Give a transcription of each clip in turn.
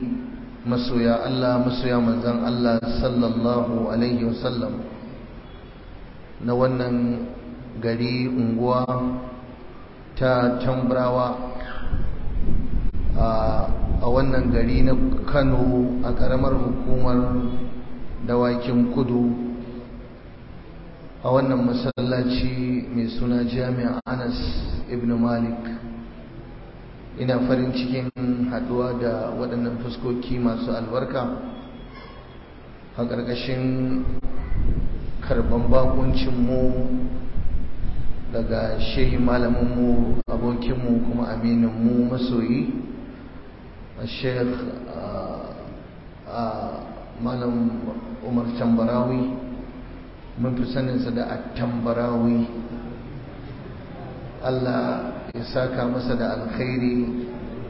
masoya Allah masoya manzan Allah sallallahu alaihi wasallam na wannan gari unguwa ta tambrawa a wannan gari na Kano a ƙaramar hukumar dawakin kudu a wannan masallaci mai suna jami'a Anas ibn Malik ina farin cikin haduwa da waɗannan fuskoki masu albarka a ƙarƙashin karɓan bakuncinmu daga shehi malaminmu abokinmu kuma amininmu masoyi a sheikh malam umar tambarawi mun fi saninsa da attambarawi Allah ya saka masa da alkhairi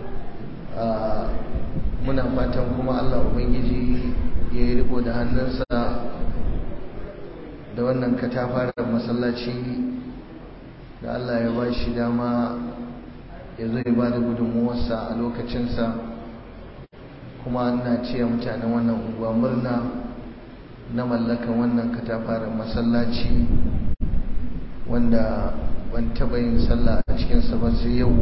muna fatan kuma Allah Ubangiji ya yi riko da hannunsa da wannan katafaren masallaci da Allah ya ba shi dama ya zo ya ba da gudunmuwarsa a lokacinsa kuma ana ce mutanen wannan unguwa murna na mallakan wannan katafaren masallaci wanda ban taɓa yin sallah a cikinsa ba sai yau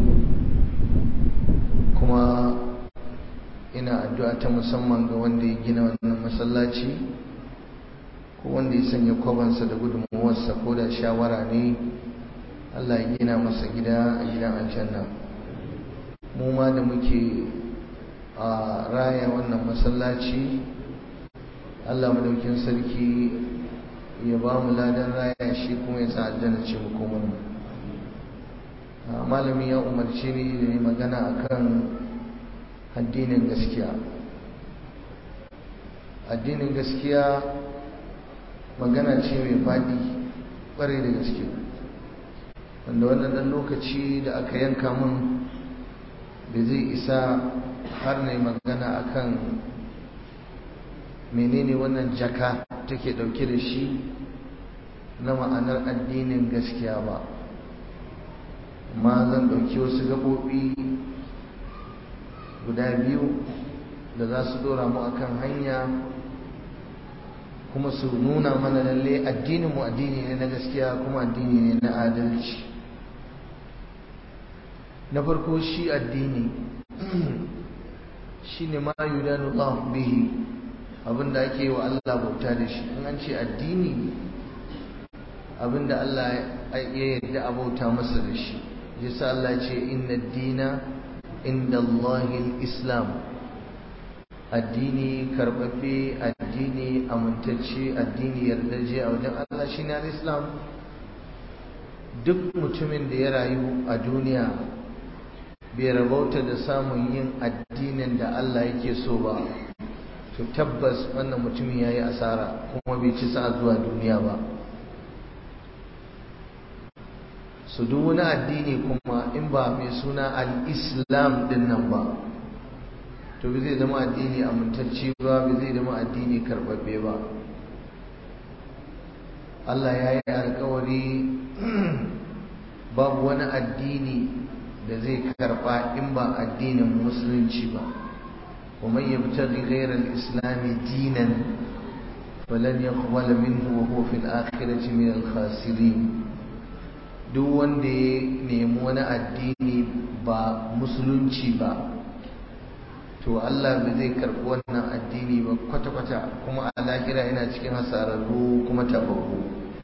kuma ina addu'a ta musamman ga wanda ya gina wannan masallaci ko wanda ya sanya kwabansa da gudunmuwarsa ko da shawara ne Allah ya gina masa gida a gidan aljanna mu ma da muke a raya wannan masallaci Allah madaukin sarki ya ba mu ladan raya shi kuma ya sa aljanna ce mu komai mu malami ya umarci ni da yi magana akan addinin gaskiya addinin gaskiya magana ce mai faɗi ƙwarai da gaske wanda wannan ɗan lokaci da aka yanka min da zai isa har na magana akan menene wannan jaka take ɗauke da shi na ma'anar addinin gaskiya ba amma zan ɗauki wasu gaɓoɓi guda biyu da za su ɗora mu akan hanya kuma su nuna mana lalle addinin mu addini ne na gaskiya kuma addini ne na adalci na farko shi addini shi ne ma yudanu Allah bihi abinda ake yi wa Allah bauta da shi in an ce addini abinda Allah ya yarda a bauta masa da shi yasa Allah ce inna dina inda Allahil Islam addini karbabbe addini amintacce addini yardaje a wajen Allah shine al-Islam duk mutumin da ya rayu a duniya bai rabauta da samun yin addinin da Allah yake so ba to tabbas wannan mutumin yayi asara kuma bai ci sa zuwa duniya ba su duk wani addini kuma in ba mai suna al-islam din nan ba to bai zai zama addini amintacce ba bai zai zama addini karbabbe ba Allah ya yi alkawari babu wani addini da zai karba in ba addinin musulunci ba ومن يبتغي غير الإسلام دينا فلن يقبل منه وهو في الآخرة من الخاسرين duk wanda ya nemi wani addini ba musulunci ba to Allah ba zai karɓi wannan addini ba kwata-kwata kuma a lahira yana cikin hasararru kuma tababbu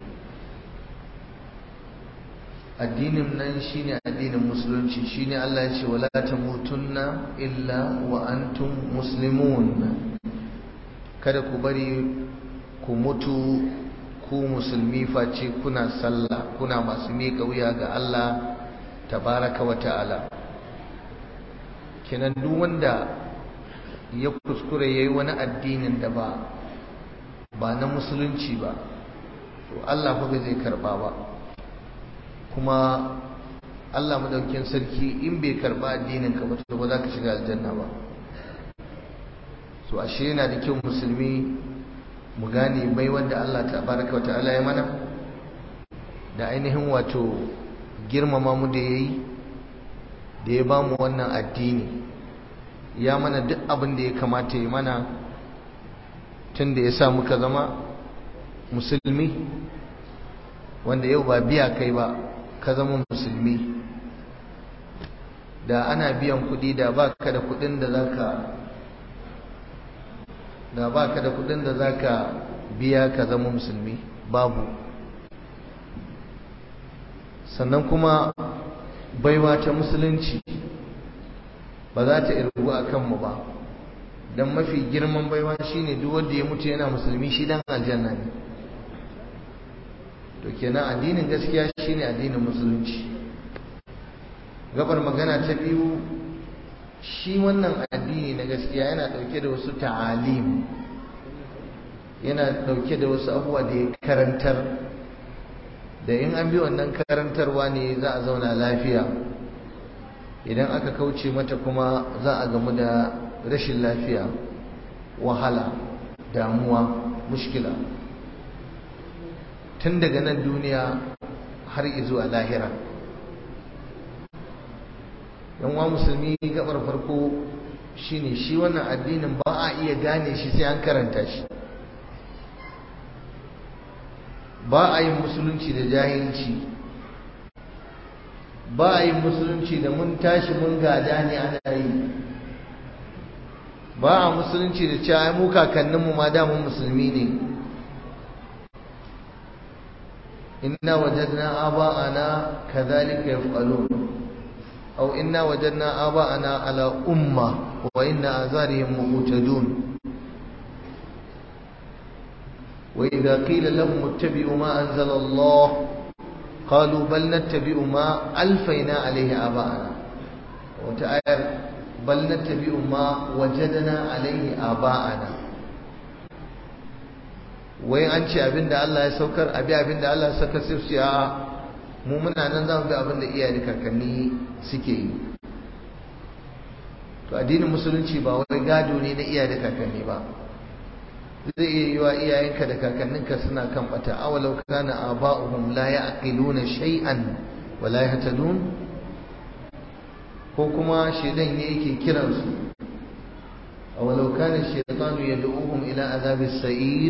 addinin nan shine addinin musulunci shine Allah ya ce wala tamutunna illa wa antum muslimun kada ku bari ku mutu ku musulmi face kuna sallah kuna masu miƙa wuya ga Allah tabaraka wa ta'ala kenan duk wanda ya kuskure yayi wani addinin da ba ba na musulunci ba to Allah fa zai karba ba kuma Allah madaukin sarki in bai karba addinin ka ba to ba za ka shiga aljanna ba so ashe yana da kyau musulmi mu gane bai wanda Allah tabaraka wa ta'ala ya mana da ainihin wato girmama mu da yayi da ya ba mu wannan addini ya mana duk abin da ya kamata ya mana tun da ya sa muka zama musulmi wanda yau ba biya kai ba ka zama musulmi da ana biyan kudi da ba ka da kudin da zaka da ba ka da kudin da zaka biya ka zama musulmi babu sannan kuma baiwa ta musulunci ba za ta irgu a kanmu ba don mafi girman baiwa shine duk wanda ya mutu yana musulmi shi dan aljanna ne to kenan addinin gaskiya shine addinin musulunci gabar magana ta biyu shi wannan addini na gaskiya yana dauke da wasu ta'alim yana dauke da wasu abubuwa da ya karantar da in an bi wannan karantarwa ne za a zauna lafiya idan aka kauce mata kuma za a gamu da rashin lafiya wahala damuwa mushkila tun daga nan duniya har zuwa lahira yanwa musulmi gabar farko shine shi wannan addinin ba a iya gane shi sai an karanta shi ba a yin musulunci da jahilci ba a yin musulunci da mun tashi mun gada ne ana yi ba a musulunci da cewa mu kakanninmu ma damun musulmi ne inna wajadna aba'ana kadhalika yaf'alun aw inna wajadna aba'ana ala umma wa inna azarihim muqtadun وإذا قيل لهم اتبعوا ما أنزل الله قالوا بل نتبع ما ألفينا عليه آباءنا وتآير بل نتبع ما وجدنا عليه آباءنا wai an ce abin da Allah ya saukar abi abin da Allah ya saukar sai su a mu muna nan za mu bi abin da iyaye kakanni suke yi to addinin musulunci ba wai gado ne na iyaye da kakanni ba zai iya yiwa iyayenka da kakanninka suna kan bata awalau kana aba'uhum la ya'qiluna shay'an wa la yahtadun ko kuma shedan ne yake kiran su awalau kana shaytanu yad'uhum ila azabis sa'ir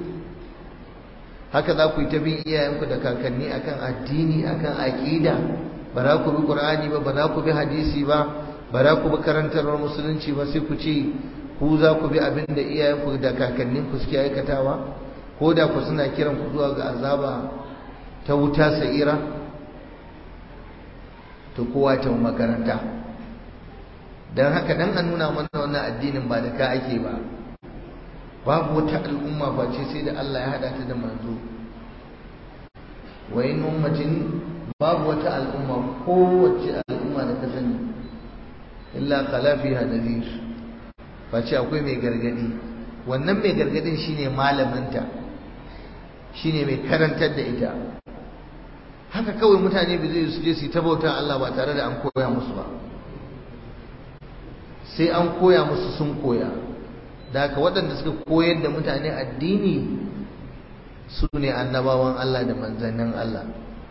haka za ku yi ta bin iyayenku da kakanni akan addini akan aqida ba za ku bi qur'ani ba ba za ku bi hadisi ba ba za ku bi karantarwar musulunci ba sai ku ce ku za ku bi abin da iyayenku da kakanninku suke aikatawa ko da ku suna kiran ku zuwa ga azaba ta wuta sa'ira to kowa ta makaranta don haka dan an nuna mana wannan addinin ba da ka ake ba babu wata al'umma face sai da Allah ya hada ta da manzo wa in ummatin babu wata al'umma kowace al'umma da ka sani illa qala fiha nadhir face akwai mai gargadi wannan mai gargadin shine malaminta shine mai karantar da ita haka kawai mutane bai zai su je su ta bauta Allah ba tare da an koya musu ba sai an koya musu sun koya da haka waɗanda suka koyar da mutane addini su ne annabawan Allah da manzannin Allah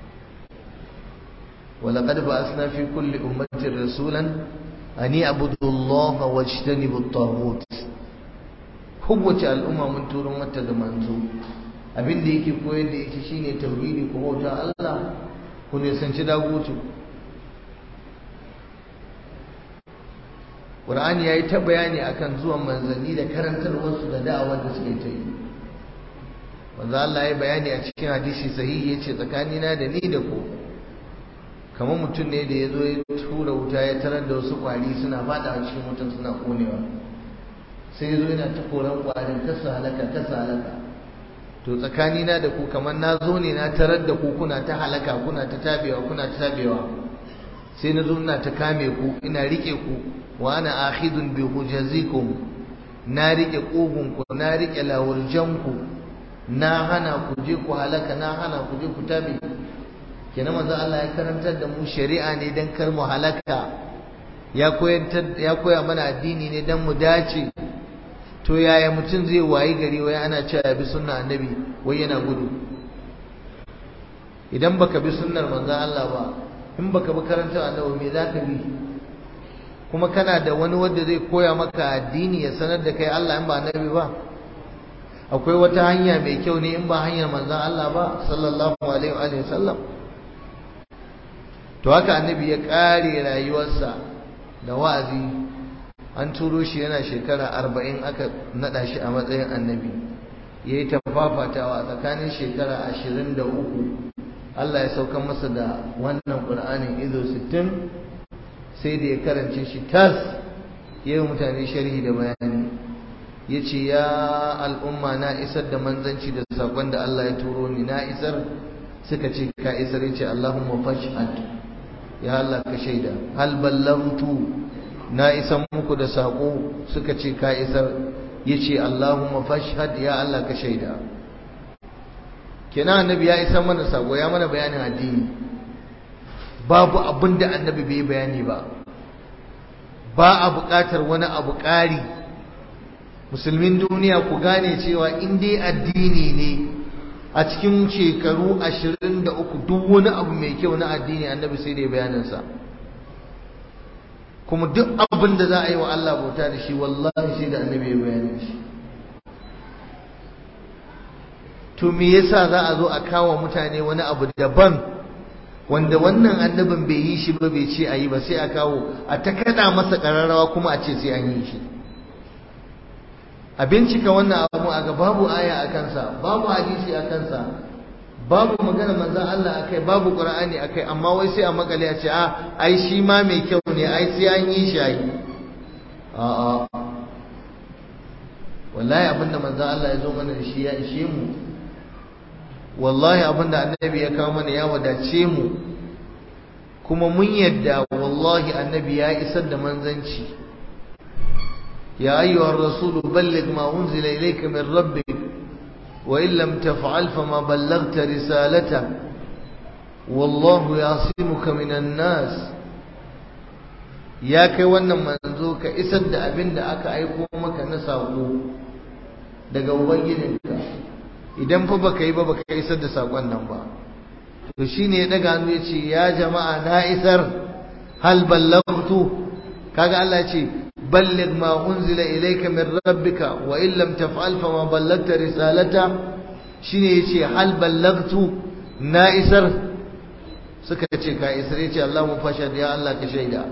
ولقد بعثنا في كل أمة رسولا أن يعبدوا الله واجتنبوا الطاغوت kowace al'umma mun turo mata da manzo abin da yake koyar da ita shine tauhidi ko bauta Allah ku nisanci dagutu Qur'ani yayi ta bayani akan zuwan manzanni da karantarwarsu da da'awar da suke ta yi manzo Allah ya bayani a cikin hadisi sahihi yace tsakanina da ni da ku kamar mutum ne da ya zo ya tura wuta ya tarar da wasu kwari suna fada a cikin wutan suna konewa sai ya zo yana ta koran kwarin kasa halaka kasa halaka to tsakanina da ku kamar na zo ne na tarar da ku kuna ta halaka kuna ta tabewa kuna ta tabewa sai na zo ina ta kame ku ina rike ku wa ana akhidun bi hujazikum na rike kugun ku na rike lawurjan ku na hana ku je ku halaka na hana ku je ku tabe kenan manzo Allah ya karantar da mu shari'a ne dan kar mu halaka ya koyantar ya koya mana addini ne dan mu dace to yaya mutum zai wayi gari wai ana cewa bi sunna annabi wai yana gudu idan baka bi sunnar manzo Allah ba in baka bi karantar annabi me zaka bi kuma kana da wani wanda zai koya maka addini ya sanar da kai Allah in ba annabi ba akwai wata hanya mai kyau ne in ba hanyar manzon Allah ba sallallahu alaihi wa sallam to haka annabi ya kare rayuwarsa da wa'azi an turo shi yana shekara arba'in aka nada shi a matsayin annabi ya yi tafafatawa tsakanin shekara ashirin da uku Allah ya sauka masa da wannan ƙur'anin izo sittin sai da ya karance shi tas ya yi mutane sharhi da bayani ya ce ya al'umma na isar da manzanci da saƙon da Allah ya turo ni na isar suka ce ka isar ya ce Allahumma fashhad ya Allah ka shaida hal ballamtu na isar muku da saƙo suka ce ka isar ya ce Allahumma fashhad ya Allah ka shaida kenan annabi ya isar mana saƙo ya mana bayanin addini babu abin da annabi bai bayani ba ba a buƙatar wani abu ƙari musulmin duniya ku gane cewa in dai addini ne a cikin shekaru ashirin da uku duk wani abu mai kyau na addini annabi sai da bayaninsa kuma duk abin da za a yi wa Allah bauta da shi wallahi sai da annabi ya bayanin shi to me yasa za a zo a kawo mutane wani abu daban wanda wannan annabin bai yi shi ba bai ce a yi ba sai a kawo a ta kada masa ƙararrawa kuma a ce sai an yi shi a bincika wannan abu a ga babu aya a kansa babu hadisi a kansa babu magana manzan Allah akai babu qur'ani akai amma wai sai a makale a ce a ai shi ma mai kyau ne ai sai an yi shi ai a a wallahi abinda manzan Allah ya zo mana da shi ya ishe mu wallahi abinda annabi ya kawo mana ya wadace mu kuma mun yadda wallahi annabi ya isar da manzanci يا أيها الرسول بلغ ما أنزل إليك من ربك وإن لم تفعل فما بلغت رسالته والله يعصمك من الناس ya kai wannan manzo ka isar da abin da aka aiko maka na saƙo daga ubangijinka idan fa baka yi ba baka isar da saƙon nan ba to shine ya daga hannu ya ce ya jama'a na isar hal ballaghtu kaga Allah ya ce balligh ma unzila ilayka min rabbika wa in lam taf'al fama ballagta risalata shine yace hal ballaghtu na isar suka ce ka isar yace Allah mu fasha ya Allah ka shaida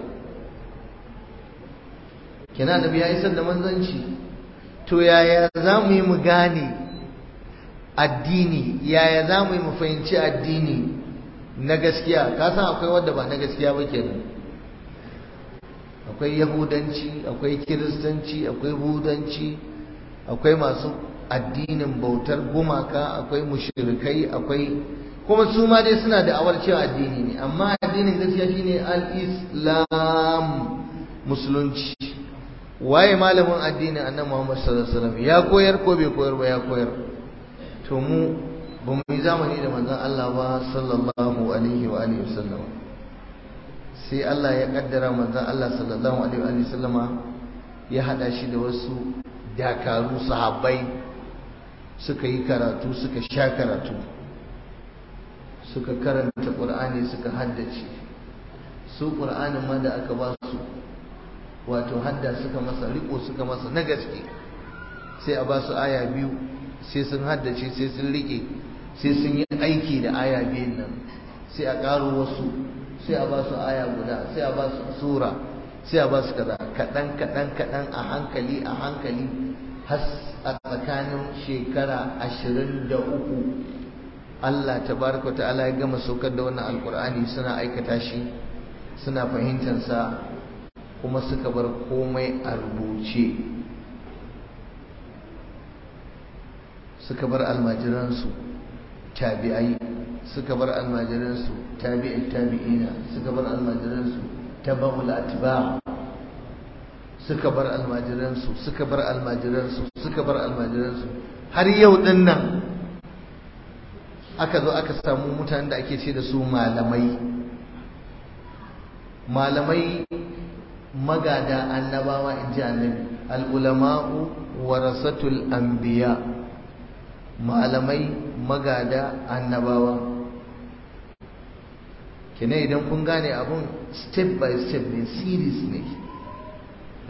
kina nabi ya isar da manzanci to yaya za mu yi mu gane addini yaya za mu yi mu fahimci addini na gaskiya ka san akwai wanda ba na gaskiya ba kenan akwai yahudanci akwai kiristanci akwai budanci akwai masu addinin bautar gumaka akwai mushrikai akwai kuma su ma dai suna da awar cewa addini ne amma addinin gaskiya shine al-islam musulunci waye malamin addinin annabi Muhammad sallallahu alaihi wasallam ya koyar ko bai koyar ba ya koyar to mu ba mu yi zamani da manzon Allah ba sallallahu alaihi wa alihi wasallam sai Allah ya kaddara manzon Allah sallallahu alaihi wa sallama ya hada shi da wasu dakaru sahabbai suka yi karatu suka sha karatu suka karanta Qur'ani suka haddace su Qur'anin ma da aka ba su wato hadda suka masa riko suka masa na gaske sai a ba su aya biyu sai sun haddace sai sun rike sai sun yi aiki da aya biyun nan sai a ƙaro wasu sai a ba su aya guda sai a ba su sura sai a ba su kaza kaɗan kaɗan kaɗan a hankali a hankali har a tsakanin shekara ashirin da uku Allah tabaraka ta'ala ya gama saukar da wannan alkur'ani suna aikata shi suna fahimtansa kuma suka bar komai a rubuce suka bar almajiransu tabi'ai suka bar almajiransu tabi'in tabi'ina suka bar almajiransu tabaul atba suka bar almajiransu suka bar almajiransu suka bar almajiransu har yau din nan aka zo aka samu mutanen da ake ce da su malamai malamai magada annabawa in ji annabi al'ulama'u warasatul anbiya malamai magada annabawa kina idan kun gane abun step by step ne series ne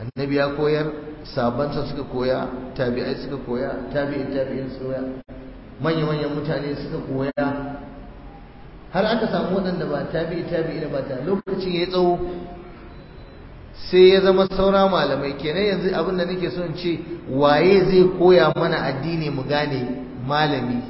annabi ya koyar sabansa suka koya tabi'ai suka koya tabi'in tabi'in suka koya manya-manyan mutane suka koya har aka samu waɗanda ba tabi'i tabi'i ba ta lokacin ya tsawo sai ya zama saura malamai kenan yanzu abin da nake so in ce waye zai koya mana addini mu gane malami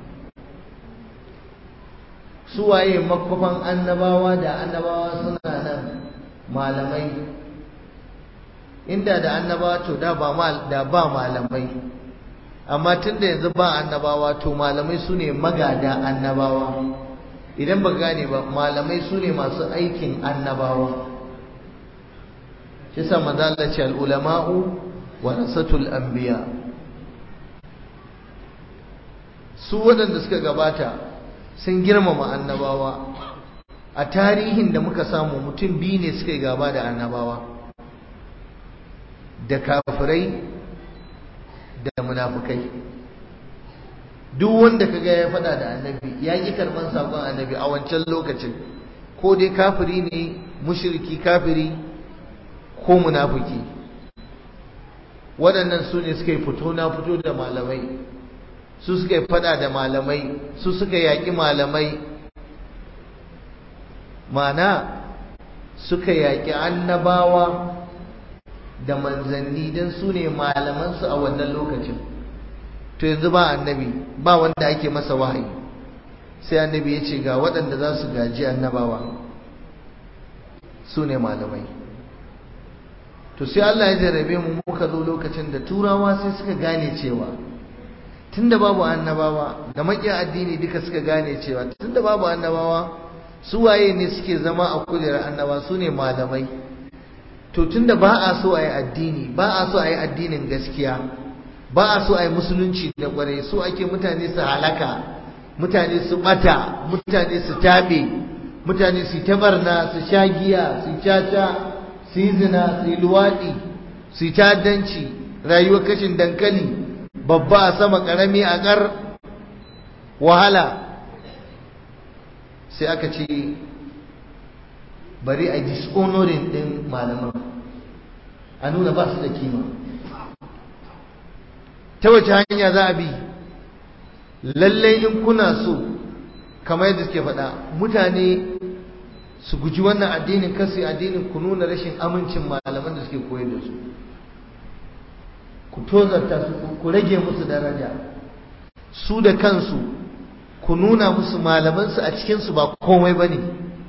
su waye makwafan annabawa da annabawa suna nan malamai inda da annabawa to da ba da ba malamai amma tunda yanzu ba annabawa to malamai su ne magada annabawa idan ba gane ba malamai su ne masu aikin annabawa shi sa manzala ce al'ulama'u warasatul anbiya su waɗanda suka gabata sun girmama annabawa a tarihin da muka samu mutum biyu ne suka yi gaba da annabawa da kafirai da munafukai duk wanda kaga ya faɗa da annabi ya ƙi karɓar saƙon annabi a wancan lokacin ko dai kafiri ne mushriki kafiri ko munafiki waɗannan su ne suka yi fito na fito da malamai su suka yi fada da malamai su suka yaƙi malamai mana suka yaƙi annabawa da manzanni don su ne malamansu a wannan lokacin to yanzu ba annabi ba wanda ake masa wahayi sai annabi ya ce ga waɗanda za su gaji annabawa su ne malamai to sai Allah ya jarrabe mu muka zo lokacin da turawa sai suka gane cewa tunda babu annabawa da makiya addini duka suka gane cewa tunda babu annabawa su waye ne suke zama a kujerar annaba su ne malamai to tunda ba a so a yi addini ba a so a yi addinin gaskiya ba a so a yi musulunci da kwarai so ake mutane su halaka mutane su bata mutane su tabe mutane su tabarna su sha giya su caca su yi zina su yi luwaɗi su yi ta'addanci rayuwar kashin dankali babba a sama ƙarami a ƙar wahala sai aka ce bari a dishonoring ɗin malaman a nuna ba su da kima ta wace hanya za a bi lallai in kuna so kamar yadda suke faɗa mutane su guji wannan addinin kasu addinin ku nuna rashin amincin malaman da suke koyar da su ku tozarta su ku rage musu daraja su da kansu ku nuna musu malamansu a cikinsu ba komai ba ne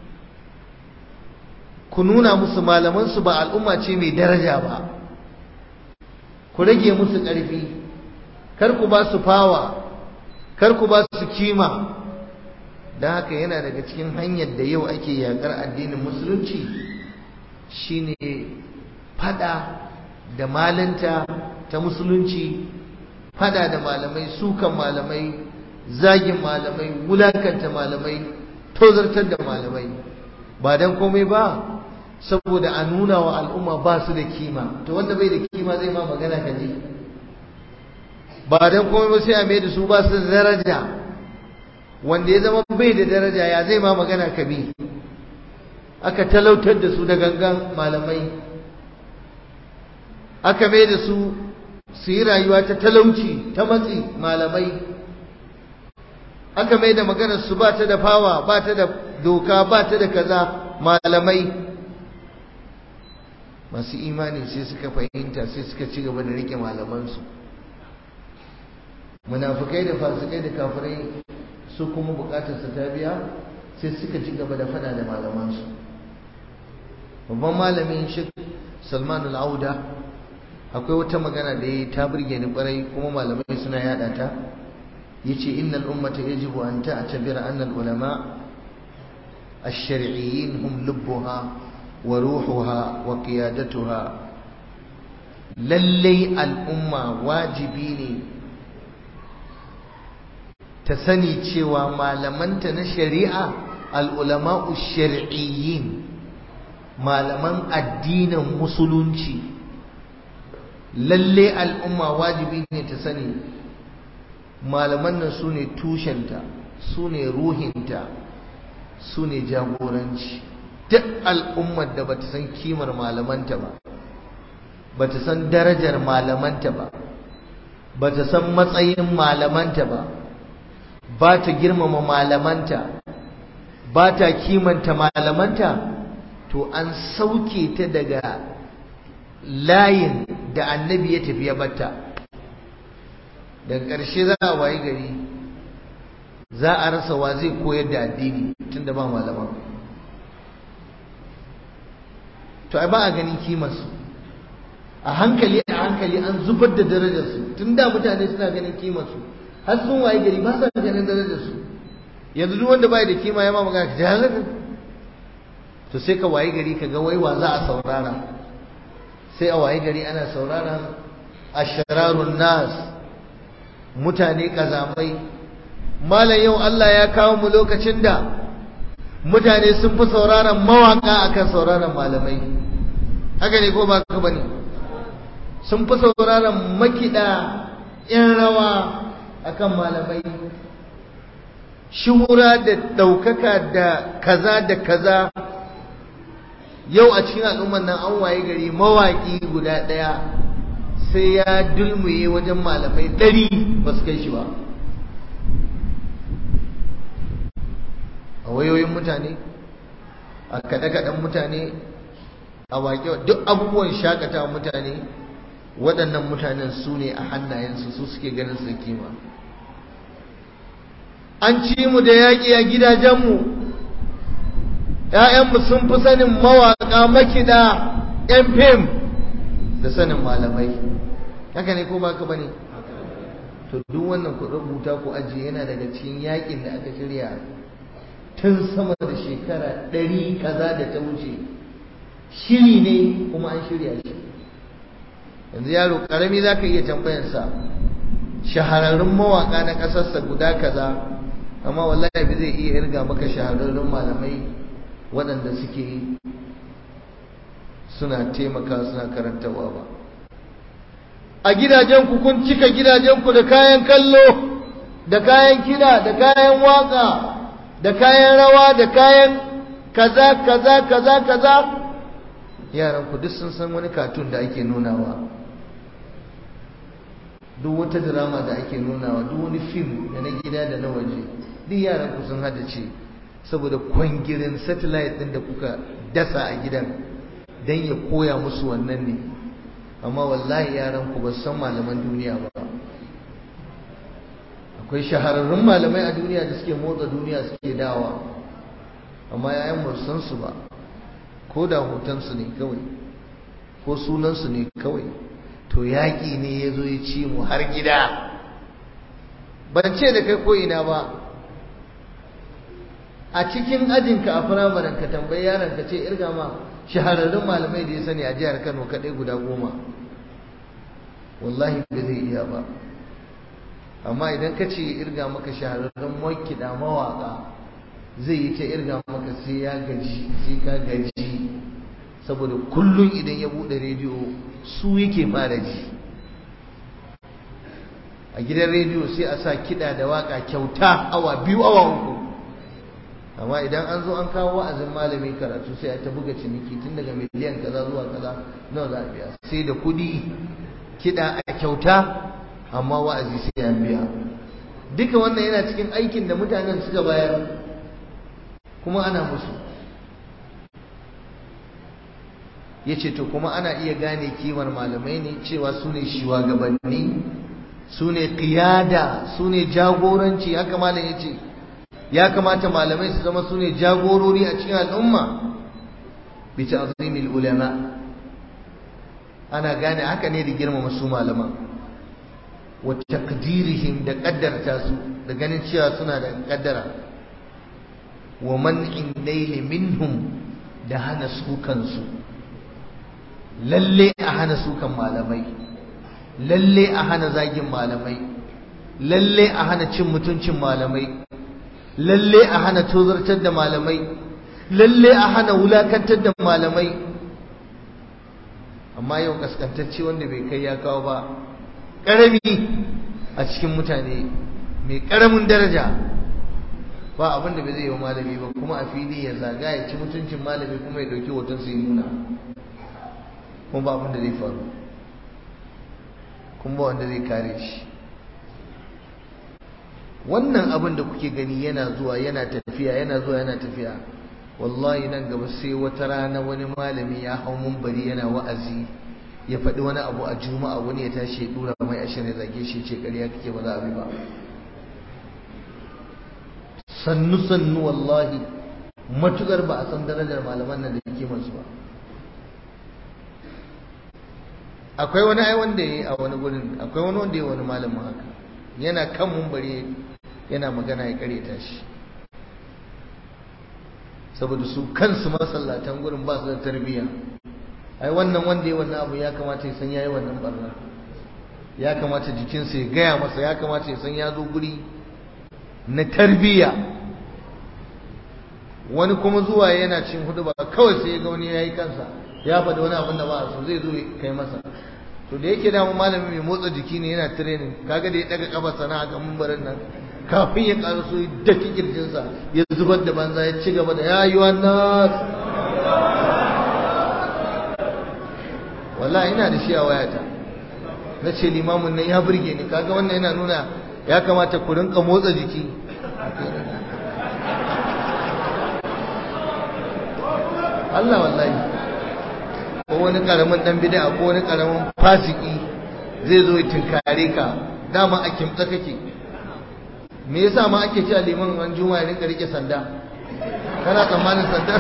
ku nuna musu malamansu ba al'umma ce mai daraja ba ku rage musu ƙarfi kar ku ba su fawa kar ku ba su kima da haka yana daga cikin hanyar da yau ake yakar addinin musulunci shine fada da malanta ta musulunci fada da malamai sukan malamai zagin malamai wulakanta malamai tozartar da malamai ba dan komai ba saboda a nuna wa al'umma ba su da kima to wanda bai da kima zai ma magana ka ji ba dan komai ba sai a mai da su ba su da daraja wanda ya zama bai da daraja ya zai ma magana ka bi aka talautar da su da gangan malamai aka mai da su su yi rayuwa ta talauci ta matsi malamai aka mai da maganar su ba ta da fawa ba ta da doka ba ta da kaza malamai masu imani sai suka fahimta sai suka ci gaba da rike malamansu munafukai da fasikai da kafirai su kuma bukatarsa ta biya sai suka ci gaba da fada da malamansu babban malamin shi salman al'auda akwai wata magana da ya ta burge ni kwarai kuma malamai suna yada ta yace innal ummata yajibu an ta'tabira anna al ulama ash-shar'iyyin hum lubbuha wa ruhuha wa qiyadatuha lallai al'umma wajibi ne ta sani cewa malamanta na shari'a al'ulama'u shari'iyyin malaman addinin musulunci lalle al'umma wajibi ne ta sani malaman nan su ne tushenta su ne ruhinta su ne jagoranci duk al'ummar da bata san kimar malamanta ba bata san darajar malamanta ba bata san matsayin malamanta ba ba ta girmama malamanta ba ta kimanta malamanta to an sauke ta daga layin da annabi ya tafi ya batta daga ƙarshe za a wayi gari za a rasa wa zai koyar da addini tunda ba malama to ai ba a ganin kimarsu a hankali a hankali an zubar da darajarsu tun da mutane suna ganin kimarsu har sun waye gari ba sa ganin darajarsu yanzu duk wanda bai da kima ya ma magana ka jahalaka to sai ka waye gari ka ga waiwa za a saurara sai a waye gari ana sauraron ashrarun nas mutane kazamai malam yau Allah ya kawo mu lokacin da mutane sun fi sauraron mawaka akan sauraron malamai haka ne ko ba ka bane sun fi sauraron makida yan rawa akan malamai shuhura da ɗaukaka da kaza da kaza yau a cikin al'ummar nan an waye gari mawaƙi guda ɗaya sai ya dulmuye wajen malamai ɗari ba su kai shi ba a wayoyin mutane a kaɗe-kaɗen mutane a waƙe duk abubuwan shakatawa mutane waɗannan mutanen su ne a hannayensu su suke ganin su kima an ci mu da yaƙi a gidajenmu ‘ya'yanmu sun fi sanin mawaƙa makiɗa ‘yan fim da sanin malamai haka ne ko baka bane to duk wannan ku rubuta ku ajiye yana daga cikin yaƙin da aka shirya tun sama da shekara ɗari kaza da ta wuce shiri ne kuma an shirya shi yanzu yaro ƙarami za ka iya tambayarsa shahararrun mawaƙa na ƙasarsa guda kaza amma wallahi ba zai iya irga maka shahararrun malamai waɗanda suke suna taimaka suna karantarwa ba a gidajenku kun cika gidajenku da kayan kallo da kayan kiɗa da kayan waka da kayan rawa da kayan kaza kaza kaza kaza yaran ku duk sun san wani katun da ake nunawa duk wata drama da ake nunawa duk wani fim da na gida da na waje duk yaran ku sun ce saboda kwangirin satellite din da kuka dasa a gidan dan ya koya musu wannan ne amma wallahi yaran ku ba san malaman duniya ba akwai shahararrun malamai a duniya da suke motsa duniya suke dawa amma yayan ba san su ba ko da hotonsu ne kawai ko sunansu ne kawai to yaƙi ne ya zo ya ci mu har gida ban ce da kai ko ina ba a cikin ajinka a firamaren ka tambayi yaron ka ce irga ma shahararrun malamai da ya sani a jihar Kano kaɗai guda goma wallahi ba zai iya ba amma idan ka ce irga maka shahararrun makiɗa mawaƙa zai yi ta irga maka sai ya gaji sai ka gaji saboda kullum idan ya buɗe rediyo su yake fara ji a gidan rediyo sai a sa kiɗa da waƙa kyauta awa biyu awa uku amma idan an zo an kawo wa'azin malami karatu sai a ta buga ciniki tun daga miliyan kaza zuwa kaza nawa za a biya sai da kuɗi kiɗa a kyauta amma wa'azi sai an biya duka wannan yana cikin aikin da mutanen suka bayar kuma ana musu ya ce to kuma ana iya gane kimar malamai ne cewa su ne shugabanni su ne ƙiyada su ne jagoranci haka malam ya ce ya kamata malamai su zama su ne jagorori a cikin al'umma bi ta'zimil ulama ana gane haka ne da girmama su malaman wa taqdirihim da kaddarta su da ganin cewa suna da kaddara wa man'in naili minhum da hana su kansu lalle a hana sukan malamai lalle a hana zagin malamai lalle a hana cin mutuncin malamai lalle a hana tozartar da malamai lalle a hana wulakantar da malamai amma yau kaskantacce wanda bai kai ya kawo ba ƙarami a cikin mutane mai ƙaramin daraja ba abin da bai zai yi wa malami ba kuma a fili ya zaga ya ci mutuncin malami kuma ya ɗauki hoton su yi nuna kuma ba abin da zai faru kuma wanda zai kare shi wannan abin da kuke gani yana zuwa yana tafiya yana zuwa yana tafiya wallahi nan gaba sai wata rana wani malami ya hau mumbari yana wa'azi ya faɗi wani abu a juma'a wani ya tashi ya dura mai ashirin zage shi ce ƙarya kake ba za a bi ba sannu sannu wallahi matukar ba a san darajar malaman nan da yake masu ba akwai wani ai wanda ya yi a wani gurin akwai wani wanda ya wani malamin haka yana kan mumbari yana magana ya kareta shi saboda su kansu masallatan gurin ba su da tarbiyya ai wannan wanda ya wannan abu ya kamata ya san yayi wannan barna ya kamata jikinsa ya gaya masa ya kamata ya san ya zo guri na tarbiyya wani kuma zuwa yana cin hudu ba kawai sai ya ga wani yayi kansa ya faɗi wani abin da ba a so zai zo kai masa to da yake damu malami mai motsa jiki ne yana training kaga da ya daga kafa sana ga mumbarin nan kafin ya ƙara so ya daki kirjinsa ya zubar da banza ya ci gaba da ya yi wannan wallahi ina da shi a wayata na ce limamin nan ya burge ni kaga wannan yana nuna ya kamata ku rinka motsa jiki Allah wallahi ko wani karamin dan bid'a ko wani karamin fasiki zai zo ya tinkare ka dama a kimtsa kake me yasa ma ake cewa liman ran juma'a ya rinka rike sanda kana tsammanin sanda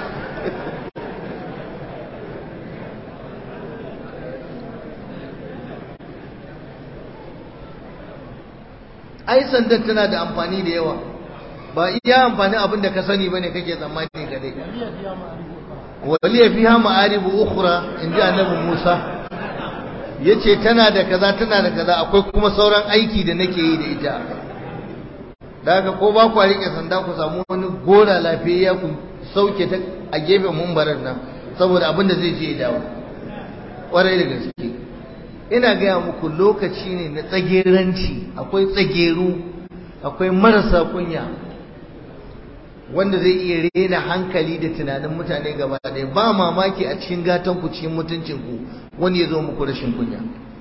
ai sandar tana da amfani da yawa ba iya amfani abin da ka sani bane kake tsammani ka dai waliya fiha ma'aribu ukhra inji annabi Musa yace tana da kaza tana da kaza akwai kuma sauran aiki da nake yi da ita daga ko ba ku rike sanda ku samu wani gora lafiya ku sauke ta a gefen mumbarin nan saboda abin da zai je ya dawo kwarai da gaske ina gaya muku lokaci ne na tsageranci akwai tsageru akwai marasa kunya wanda zai iya rena hankali da tunanin mutane gaba ɗaya ba mamaki a cikin gatan ku cikin mutuncin ku wani ya zo muku rashin kunya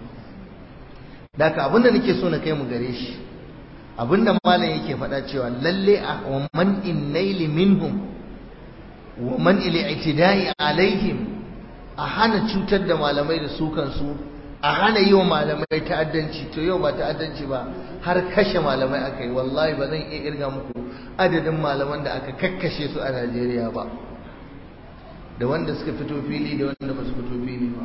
daka abinda nake so na kai mu gare shi abinda malam yake faɗa cewa lalle a wa man innaili minhum wa man itida'i alaihim a hana cutar da malamai da su kansu a hana yi wa malamai ta'addanci to yau ba ta'addanci ba har kashe malamai aka yi wallahi ba zan iya irga muku adadin malaman da aka kakkashe su a Najeriya ba da wanda suka fito fili da wanda ba su fito fili ba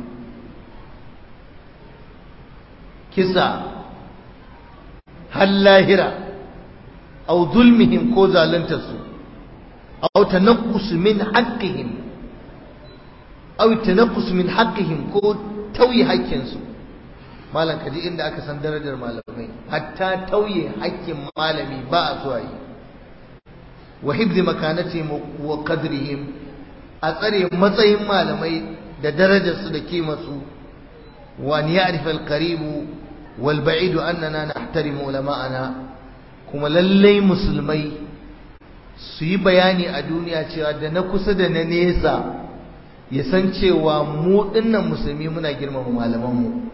kisa har lahira au zulmihim ko zaluntarsu au tanaqqus min haqqihim au tanaqqus min haqqihim ko tauye haƙƙinsu malam kaji inda aka san darajar malamai hatta tauye haƙƙin malami ba a so yi wa hibzi makanatihim wa qadrihim a tsare matsayin malamai da darajarsu da kimarsu wa an ya'rifa al-qarib wal ba'id annana nahtarimu ulama'ana kuma lallai musulmai su yi bayani a duniya cewa da na kusa da na nesa ya san cewa mu dinnan musulmi muna girmama malamanmu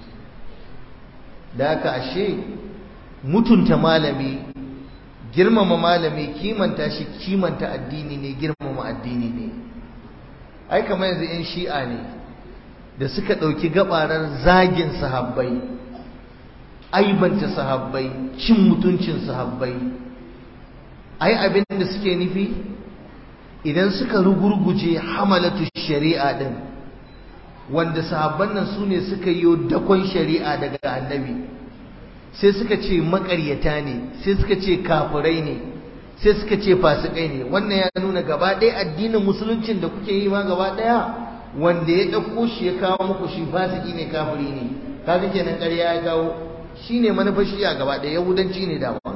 da haka ashe mutunta malami girmama malami kimanta shi kimanta addini ne girmama addini ne ai kamar yanzu yan shi'a ne da suka ɗauki gabarar zagin sahabbai aibanta sahabbai cin mutuncin sahabbai ai abin da suke nufi idan suka rugurguje hamalatu shari'a din wanda sahabban nan su ne suka yi dakon shari'a daga annabi sai suka ce makaryata ne sai suka ce kafirai ne sai suka ce fasikai ne wannan ya nuna gaba ɗaya addinin musuluncin da kuke yi ma gaba ɗaya wanda ya ɗauko shi ya kawo muku shi fasiki ne kafiri ne kaga kenan ƙarya ya kawo shine manufar shi'a gaba ɗaya yahudanci ne dama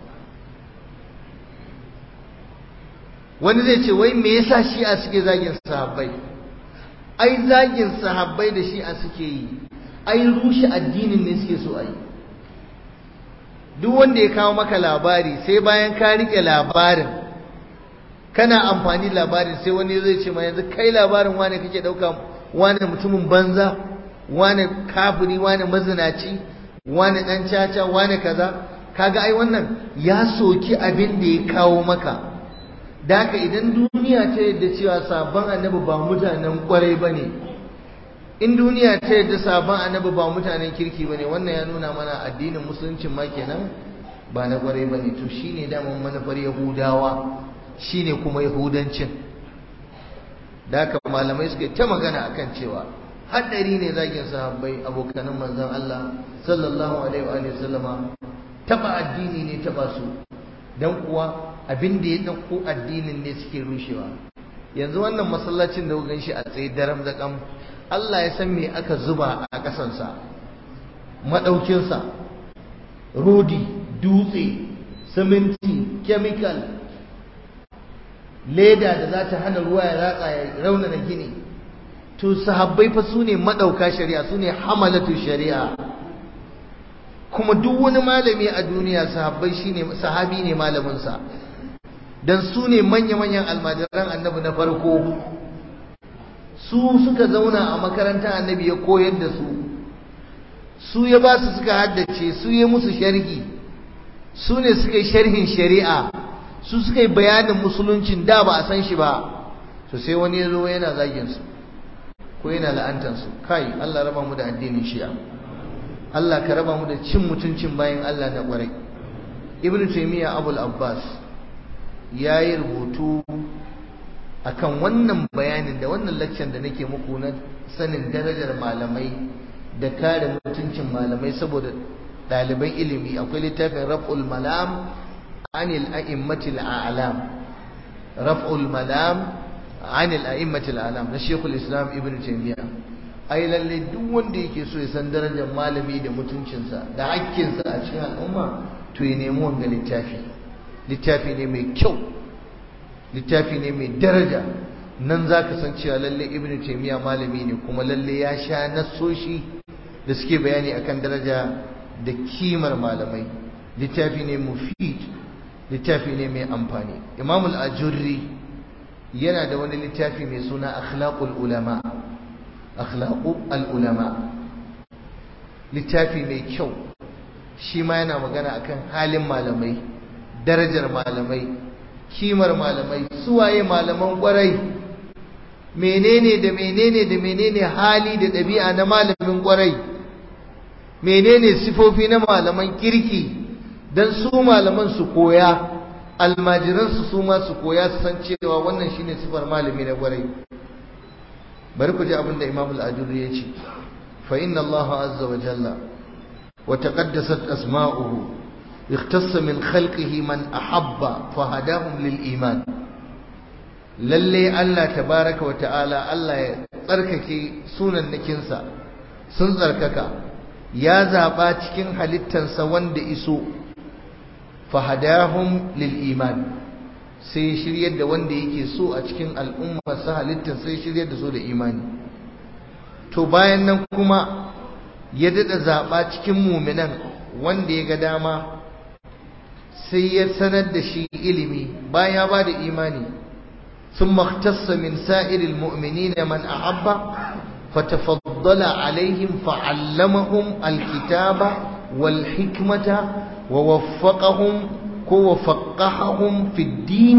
wani zai ce wai me yasa shi'a suke zagin sahabbai ai zagin sahabbai da shi'a suke yi ai rushe addinin ne suke so ai duk wanda ya kawo maka labari sai bayan ka rike labarin kana amfani labarin sai wani zai ce ma yanzu kai labarin wane kake dauka wane mutumin banza wani kafiri wani mazinaci wani dan caca wani kaza kaga ai wannan ya soki abin da ya kawo maka da haka idan duniya ta yadda cewa sabon annabi ba mutanen kwarai bane in duniya ta yadda sabon annabi ba mutanen kirki bane wannan ya nuna mana addinin musulunci ma kenan ba na kwarai bane to shine daman manufar yahudawa shine kuma yahudancin da haka malamai suka ta magana akan cewa haddari ne zagin sahabbai abokanan manzon Allah sallallahu alaihi wa sallama taba addini ne taba su dan kuwa abin da ya dauko addinin ne suke rushewa yanzu wannan masallacin da kuka shi a tsaye daram da kam Allah ya san me aka zuba a kasansa madaukin sa rodi dutse siminti chemical leda da za ta hana ruwa ya ratsa ya raunana gini to sahabbai fa su ne madauka shari'a su ne hamalatu shari'a kuma duk wani malami a duniya sahabbai shine sahabi ne malaminsa dan su ne manya-manyan almajiran annabi na farko su suka zauna a makarantar annabi ya koyar da su su ya ba su suka haddace su ya musu sharhi su ne suka yi sharhin shari'a su suka yi bayanin musuluncin da ba a san shi ba to sai wani ya zo yana zagin su ko yana la'antarsu kai Allah raba mu da addinin shi'a Allah ka raba mu da cin mutuncin bayan Allah na kwarai Ibn Taymiyyah Abul Abbas ya yi rubutu akan wannan bayanin da wannan laccan da nake muku na sanin darajar malamai da kare mutuncin malamai saboda ɗaliban ilimi akwai littafin raf'ul malam anil a'immatil a'lam raf'ul malam عن الأئمة الأعلام na Sheikhul Islam Ibn Taymiyyah ai lalle duk wanda yake so ya san darajar malami da mutuncinsa da hakkinsa a cikin al'umma to ya nemi wanga littafi littafi ne mai kyau littafi ne mai daraja nan zaka san cewa lalle Ibn Taymiyyah malami ne kuma lalle ya sha nassoshi da suke bayani akan daraja da kimar malamai littafi ne mufid littafi ne mai amfani Imam al-Ajurri yana da wani littafi mai suna akhlaqul ulama akhlaqu al-ulama littafi mai kyau shi ma yana magana akan halin malamai darajar malamai kimar malamai suwaye malaman kwarai menene da menene da menene hali da ɗabi'a na malamin kwarai menene sifofi na malaman kirki dan su malaman su koya almajiransu su ma su koya su san cewa wannan shine sifar malami na gwarai bari ku ji abin da Imam al-Ajurri ya ce fa inna Allah azza wa jalla wa taqaddasat asma'uhu ikhtassa min khalqihi man ahabba fa hadahum lil iman lalle Allah tabaraka wa ta'ala Allah ya tsarkake sunan nakinsa sun tsarkaka ya zaba cikin halittansa wanda iso fahadahum lil iman sai shiryar da wanda yake so a cikin al'umma sa halittar sai shiryar da su da imani to bayan nan kuma ya dada zaba cikin muminan wanda ya ga dama sai ya sanar da shi ilimi bayan ya ba da imani ثم اختص من سائر المؤمنين من أحب فتفضل عليهم فعلمهم الكتاب والحكمة ووفقهم وفقههم في الدين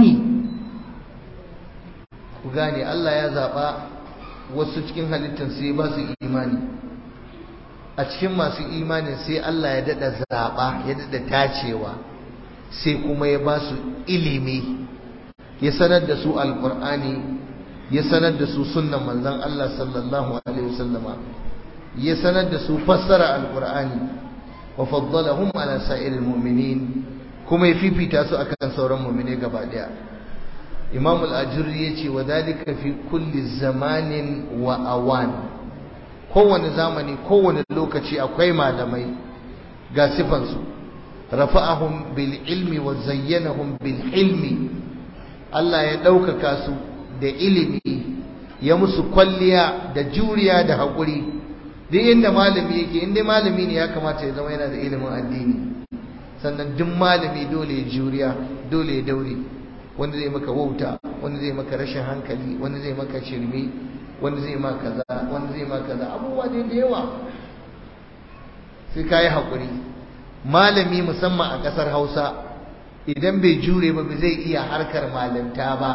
kugane Allah ya zaba wasu cikin halittar sai ba su imani a cikin masu imanin sai Allah ya dada zaba ya dada tacewa sai kuma ya ba su ilimi ya sanar da su alqur'ani ya sanar da su sunnan manzon Allah sallallahu alaihi wasallama ya sanar da su fassara alqur'ani وفضلهم على سائر المؤمنين كما يفيفي تاسو أكن سورا مؤمنين قبادها إمام الأجري يتي وذلك في كل زمان وأوان kowane zamani kowane lokaci akwai malamai ga sifansu rafa'ahum bil ilmi wa zayyanahum bil hilmi Allah ya ɗaukaka su da ilimi ya musu kwalliya da juriya da haƙuri duk inda malami yake inda malami ne ya kamata ya zama yana da ilimin addini sannan duk malami dole ya juriya dole ya daure wanda zai maka wauta wanda zai maka rashin hankali wanda zai maka shirme wani zai ma kaza wani zai ma kaza abubuwa dai da yawa sai ka yi haƙuri malami musamman a ƙasar hausa idan bai jure ba zai iya harkar malinta ba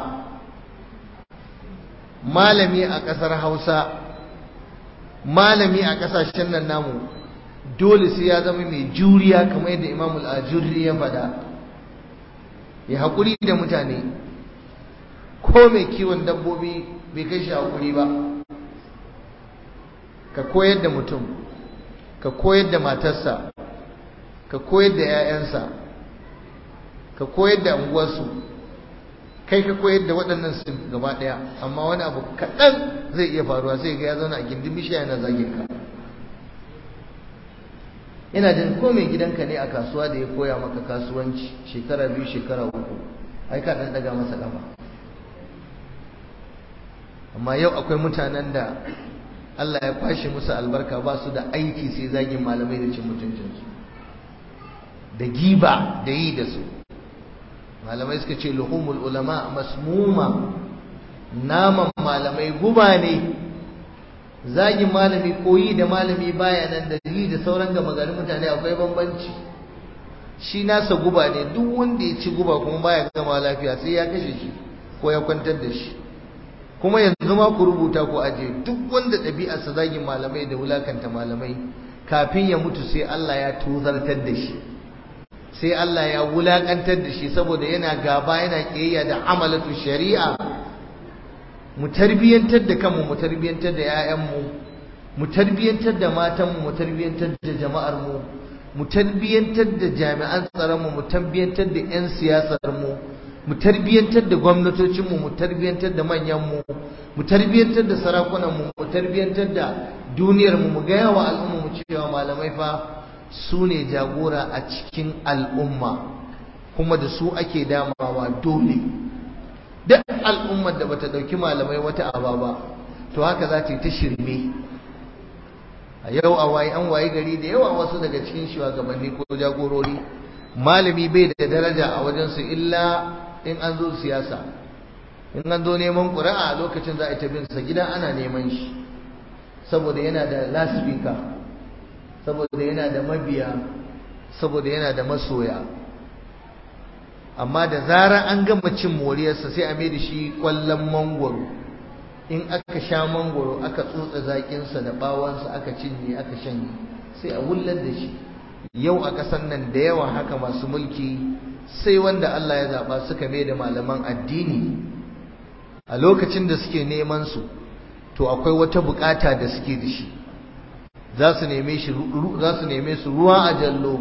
malami a ƙasar hausa malami a ƙasashen nan namu dole sai ya zama mai juriya kamar yadda imam al-ajurri ya faɗa ya haƙuri da mutane ko mai kiwon dabbobi bai kai shi haƙuri ba ka koyar da mutum ka koyar da matarsa ka koyar da 'ya'yansa ka koyar da unguwarsu kai ka koyar da waɗannan su gaba ɗaya amma wani abu kaɗan zai iya faruwa sai ga ya zauna a gindin bishiya yana zagin ka ina jin ko mai gidanka ne a kasuwa da ya koya maka kasuwanci shekara biyu shekara uku ai ka ɗan ɗaga masa ƙafa amma yau akwai mutanen da Allah ya kwashe musu albarka ba su da aiki sai zagin malamai da cin mutuncinsu da giba da yi da su malamai suka ce luhumul ulama masmuma naman malamai guba ne zagin malami koyi da malami baya nan da yi da sauran gama garin mutane akwai bambanci shi nasa guba ne duk wanda ya ci guba kuma baya gama lafiya sai ya kashe shi ko ya kwantar da shi kuma yanzu ma ku rubuta ku aje duk wanda ɗabi'arsa zagin malamai da wulakanta malamai kafin ya mutu sai Allah ya tozartar da shi sai Allah ya wulakantar da shi saboda yana gaba yana kiyayya da amalatu shari'a mu tarbiyantar da kanmu mu tarbiyantar da 'ya'yanmu mu tarbiyantar da matanmu mu tarbiyantar da jama'ar mu mu tarbiyantar da jami'an tsaron mu mu tarbiyantar da 'yan siyasar mu mu tarbiyantar da gwamnatocin mu mu tarbiyantar da manyan mu mu tarbiyantar da sarakunan mu mu tarbiyantar da duniyar mu mu ga yawa al'umma mu cewa malamai fa su ne jagora a cikin al'umma kuma da su ake damawa dole duk al'ummar da bata dauki malamai wata aba ba to haka za ta yi ta shirme a yau a waye an waye gari da yawa wasu daga cikin shugabanni ko jagorori malami bai da daraja a wajensu illa in an zo siyasa in an zo neman ƙuri'a lokacin za a yi ta bin sa gida ana neman shi saboda yana da lasfika saboda yana da mabiya saboda yana da masoya amma da zarar an gama cin moriyarsa sai a da shi kwallon mangwaro in aka sha mangwaro aka tsotsa zaƙinsa da bawansa aka cinye aka shanye sai a wullar da shi yau a ƙasar nan da yawa haka masu mulki sai wanda Allah ya zaɓa suka mai da malaman addini a lokacin da suke neman su to akwai wata bukata da suke da shi za su neme shi za su neme su ruwa a jallo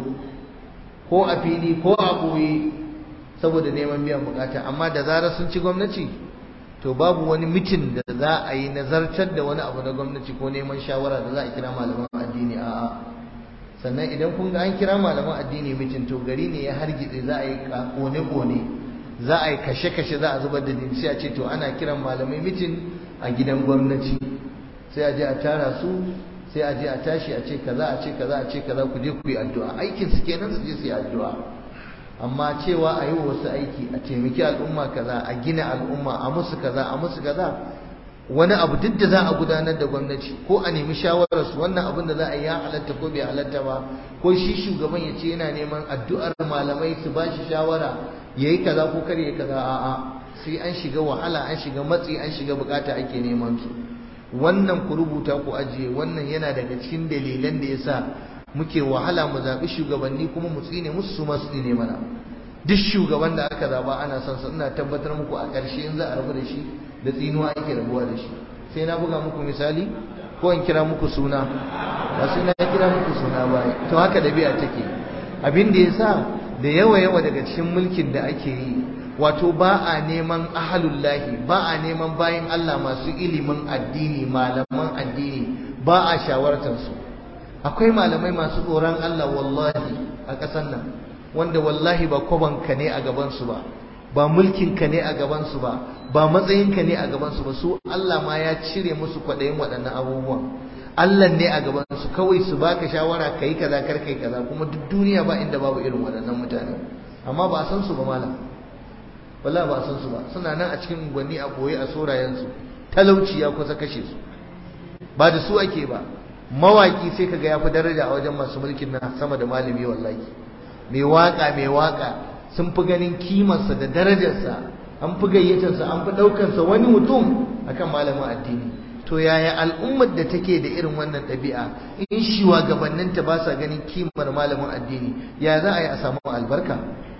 ko a fili ko a ɓoye saboda neman biyan bukata amma da zarar sun ci gwamnati to babu wani mitin da za a yi nazartar da wani abu na gwamnati ko neman shawara da za a kira malaman addini a'a sannan idan kun ga an kira malaman addini mitin to gari ne ya hargitse za a yi kone-kone za a yi kashe-kashe za a zubar da jini sai a ce to ana kiran malamai mitin a gidan gwamnati sai a je a tara su sai a je a tashi a ce kaza a ce kaza a ce kaza ku je ku yi addu'a aikin su kenan su je su yi addu'a amma cewa a yi wa wasu aiki a taimaki al'umma kaza a gina al'umma a musu kaza a musu kaza wani abu duk da za a gudanar da gwamnati ko a nemi shawararsu wannan abin da za a yi ya halatta ko bai halatta ba ko shi shugaban ya ce yana neman addu'ar malamai su ba shi shawara ya yi kaza ko kar ya kaza a'a sai an shiga wahala an shiga matsi an shiga bukata ake neman su wannan ku rubuta ku ajiye wannan yana daga cikin dalilan da yasa muke wahala mu zaɓi shugabanni kuma mu tsine musu su masu tsine mana duk shugaban da aka zaba ana son sa ina tabbatar muku a ƙarshe in za a rabu da shi da tsinuwa ake rabuwa da shi sai na buga muku misali ko in kira muku suna ba sai na kira muku suna ba to haka ɗabi'a take abin da yasa da yawa yawa daga cikin mulkin da ake yi wato ba a neman ahalullahi ba a neman bayan Allah masu ilimin addini malaman addini ba a shawartar su akwai malamai masu tsoron Allah wallahi a ƙasar nan wanda wallahi ba kwabanka ne a gabansu ba ba mulkinka ne a gabansu ba ba matsayinka ne a gabansu ba su Allah ma ya cire musu kwaɗayin waɗannan abubuwan Allah ne a gabansu kawai su baka shawara ka yi kaza kar kai kaza kuma duk duniya ba inda babu irin waɗannan mutane amma ba a san su ba malam wallahi ba a san su ba suna nan a cikin unguwanni a boye a sorayensu talauci ya kusa kashe su ba da su ake ba mawaki sai kaga ya fi daraja a wajen masu mulkin nan sama da malami wallahi mai waka mai waka sun fi ganin kimarsa da darajarsa an fi gayyatarsa an fi ɗaukarsa wani mutum akan malamin addini to yaya al'ummar da take da irin wannan ɗabi'a in shugabanninta ba sa ganin kimar malamin addini ya za a yi a samu albarka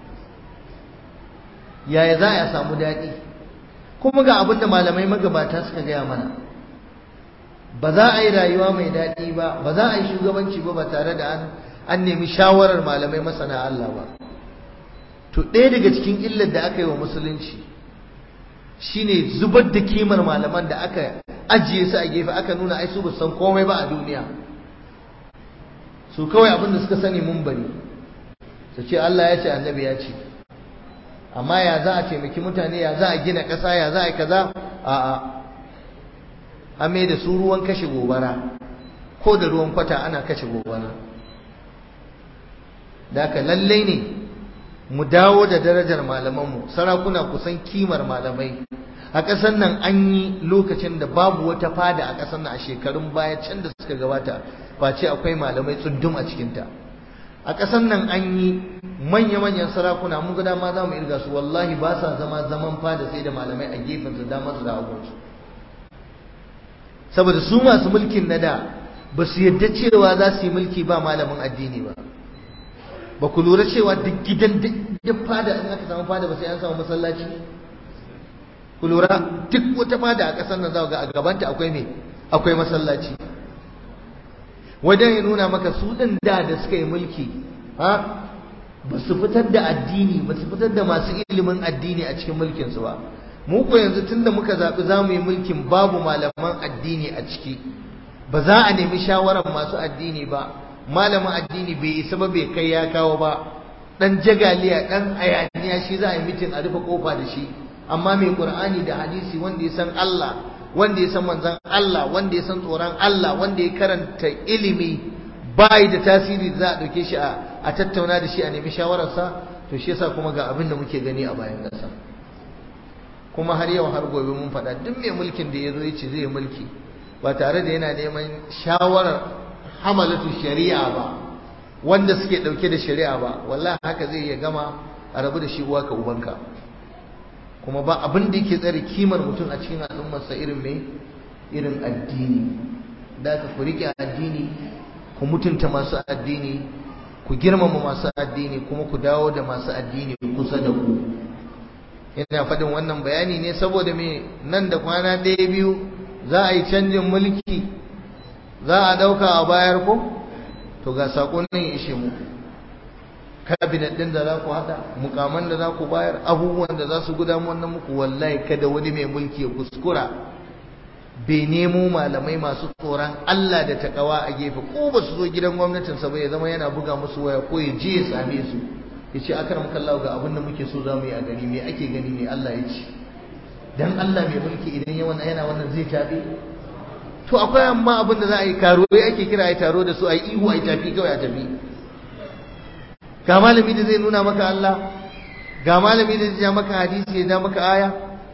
yaya za a yi a samu daɗi kuma ga abin da malamai magabata suka gaya mana ba za a yi rayuwa mai daɗi ba ba za a yi shugabanci ba ba tare da an an nemi shawarar malamai masana Allah ba to ɗaya daga cikin illar da aka yi wa musulunci shine zubar da kimar malaman da aka ajiye su a gefe aka nuna ai su ba san komai ba a duniya su kawai abin da suka sani mun bari su ce Allah ya ce annabi ya ce amma ya za a taimaki mutane ya za a gina ƙasa ya za a yi kaza a'a an mai da su ruwan kashe gobara ko da ruwan kwata ana kashe gobara da haka lallai ne mu dawo da darajar malamanmu sarakuna kusan kimar malamai a ƙasar nan an yi lokacin da babu wata fada a ƙasar nan a shekarun baya can da suka gabata face akwai malamai tsundum a cikinta a ƙasar nan an yi manya-manyan sarakuna mun ga dama za mu irga su wallahi ba sa zama zaman fada sai da malamai a gefen su dama su da hagunsu saboda su masu mulkin na da ba su yadda cewa za su yi mulki ba malamin addini ba ba ku lura cewa duk gidan duk fada in aka samu fada ba sai an samu masallaci ku lura duk wata fada a ƙasar nan za ga a gabanta akwai me akwai masallaci wajen ya nuna maka su ɗin da da suka yi mulki ha ba su fitar da addini ba su fitar da masu ilimin addini a cikin mulkinsu ba mu ko yanzu tunda muka zaɓi za mu yi mulkin babu malaman addini a ciki ba za a nemi shawarar masu addini ba malamin addini bai isa ba bai kai ya kawo ba dan jagaliya dan ayaniya shi za a yi mitin a rufe kofa da shi amma mai qur'ani da hadisi wanda ya san Allah wanda ya san manzon Allah wanda ya san tsoron Allah wanda ya karanta ilimi bai da tasiri za a dauke shi a tattauna da shi a nemi shawararsa to shi yasa kuma ga abin da muke gani a bayan ƙasa kuma har yau har gobe mun faɗa duk mai mulkin da ya zo ya ce zai mulki ba tare da yana neman shawarar hamalatu shari'a ba wanda suke dauke da shari'a ba wallahi haka zai iya gama a rabu da shi uwa ka ubanka kuma ba abin da yake tsare kimar mutum a cikin al'ummarsa irin mai irin addini da ka ku rike addini ku mutunta masu addini ku girmama masu addini kuma ku dawo da masu addini kusa da ku ina faɗin wannan bayani ne saboda me nan da kwana ɗaya biyu za a yi canjin mulki za a ɗauka a bayar ko to ga saƙon nan ya ishe muku kabinet ɗin da za ku haɗa mukaman da za ku bayar abubuwan da za su gudanar wannan muku wallahi kada wani mai mulki ya kuskura bai nemo malamai masu tsoron Allah da takawa a gefe ko ba su zo gidan gwamnatinsa ba ya zama yana buga musu waya ko ya je ya same su ya ce akaram kallahu ga abin da muke so za mu yi a gari me ake gani me Allah ya ce dan Allah mai mulki idan ya wannan yana wannan zai tafi to akwai amma abin da za a yi karo ake kira a taro da su a yi ihu a yi tafi kawai a tafi ga malami da zai nuna maka Allah ga malami da zai ja maka hadisi ya ja maka aya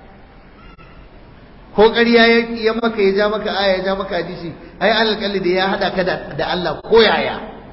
ko ƙarya ya maka ya ja maka aya ya ja maka hadisi ai alƙalli da ya haɗa ka da Allah ko yaya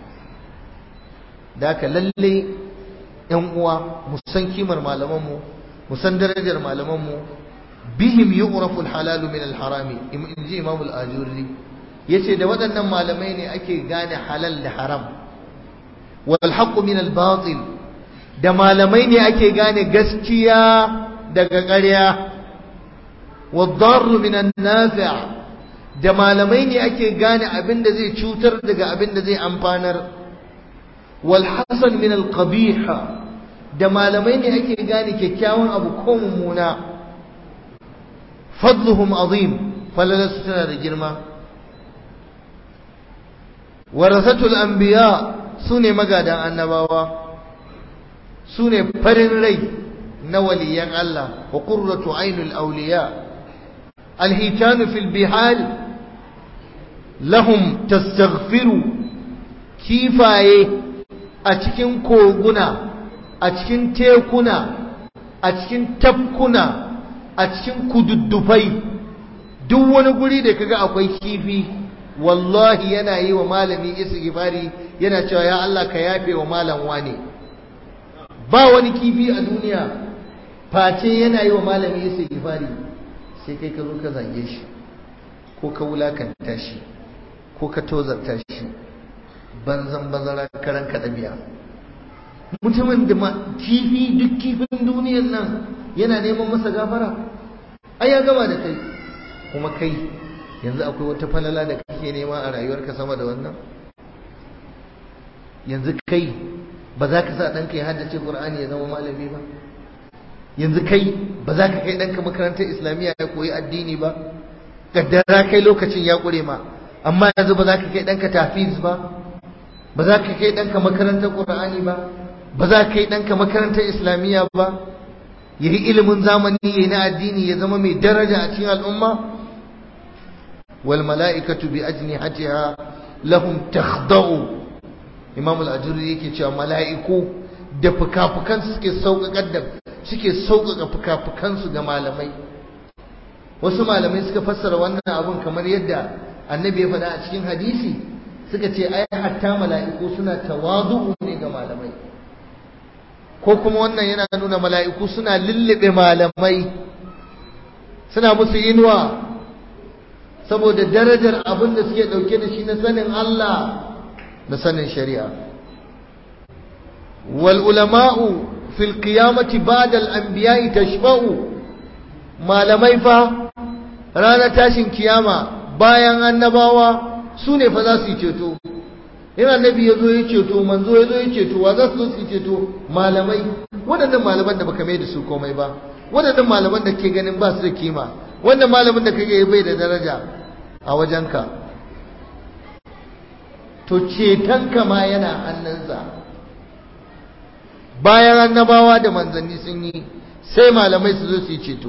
da ka lalle ƴan uwa mu san kimar malamanmu mu san darajar malamanmu bihim yu'rafu al-halal min al-harami in ji imam al-ajurri yace da waɗannan malamai ne ake gane halal da haram wal haqq min al-batil da malamai ne ake gane gaskiya daga ƙarya wad darr min an-nafi' da malamai ne ake gane abin da zai cutar daga abin da zai amfanar wal hasan min al-qabih da malamai ne ake gane kyakkyawan abu ko mummuna fadluhum azim falalarsu tana da girma warasatul anbiya su ne magadan annabawa su ne farin rai na waliyan Allah wa qurratu ainul awliya alhitanu fil bihar lahum tastaghfiru kifaye a cikin koguna a cikin tekuna a cikin tafkuna a cikin kududdufai duk wani guri da kaga akwai kifi wallahi yana yi wa malami istighfari yana cewa ya Allah ka yafe wa malam wane ba wani kifi a duniya face yana yi wa malami istighfari sai kai ka zo ka zage shi ko ka wulakanta shi ko ka tozarta shi banzan bazara karan ka dabiya mutumin da kifi duk kifin duniyar nan yana neman masa gafara ai ya gama da kai kuma kai yanzu akwai wata falala da kake nema a rayuwarka sama da wannan yanzu kai ba za ka sa ɗanka ya haddace ƙur'ani ya zama malami ba yanzu kai ba za ka kai ɗanka makarantar islamiyya ya koyi addini ba kaddara kai lokacin ya ƙure ma amma yanzu ba za ka kai ɗanka tafiz ba ba za ka kai ɗanka makarantar ƙur'ani ba ba za ka kai ɗanka makarantar islamiyya ba ya yi ilimin zamani ya yi na addini ya zama mai daraja a cikin al'umma wal mala'ikatu bi ajnihatiha lahum takhda'u imam al-ajuri yake cewa mala'iku da fukafukan suke sauƙaƙar da suke sauƙaƙa fukafukan su ga malamai wasu malamai suka fassara wannan abun kamar yadda annabi ya faɗa a cikin hadisi suka ce ai hatta mala'iku suna tawazu'u ne ga malamai ko kuma wannan yana nuna mala'iku suna lullube malamai suna musu inuwa saboda darajar abin da suke ɗauke da shi na sanin Allah da sanin shari'a wal ulama'u fil qiyamati ba'da al anbiya'i tashfa'u malamai fa ranar tashin kiyama bayan annabawa su ne fa za su yi ceto in annabi ya zo ya ceto manzo ya zo ya ceto wa za su zo su yi ceto malamai waɗannan malaman da baka mai da su komai ba waɗannan malaman da ke ganin ba su da kima wanda malamin da kake bai da daraja a wajenka to cetonka ma yana hannunsa bayan annabawa da manzanni sun yi sai malamai su zo su yi ceto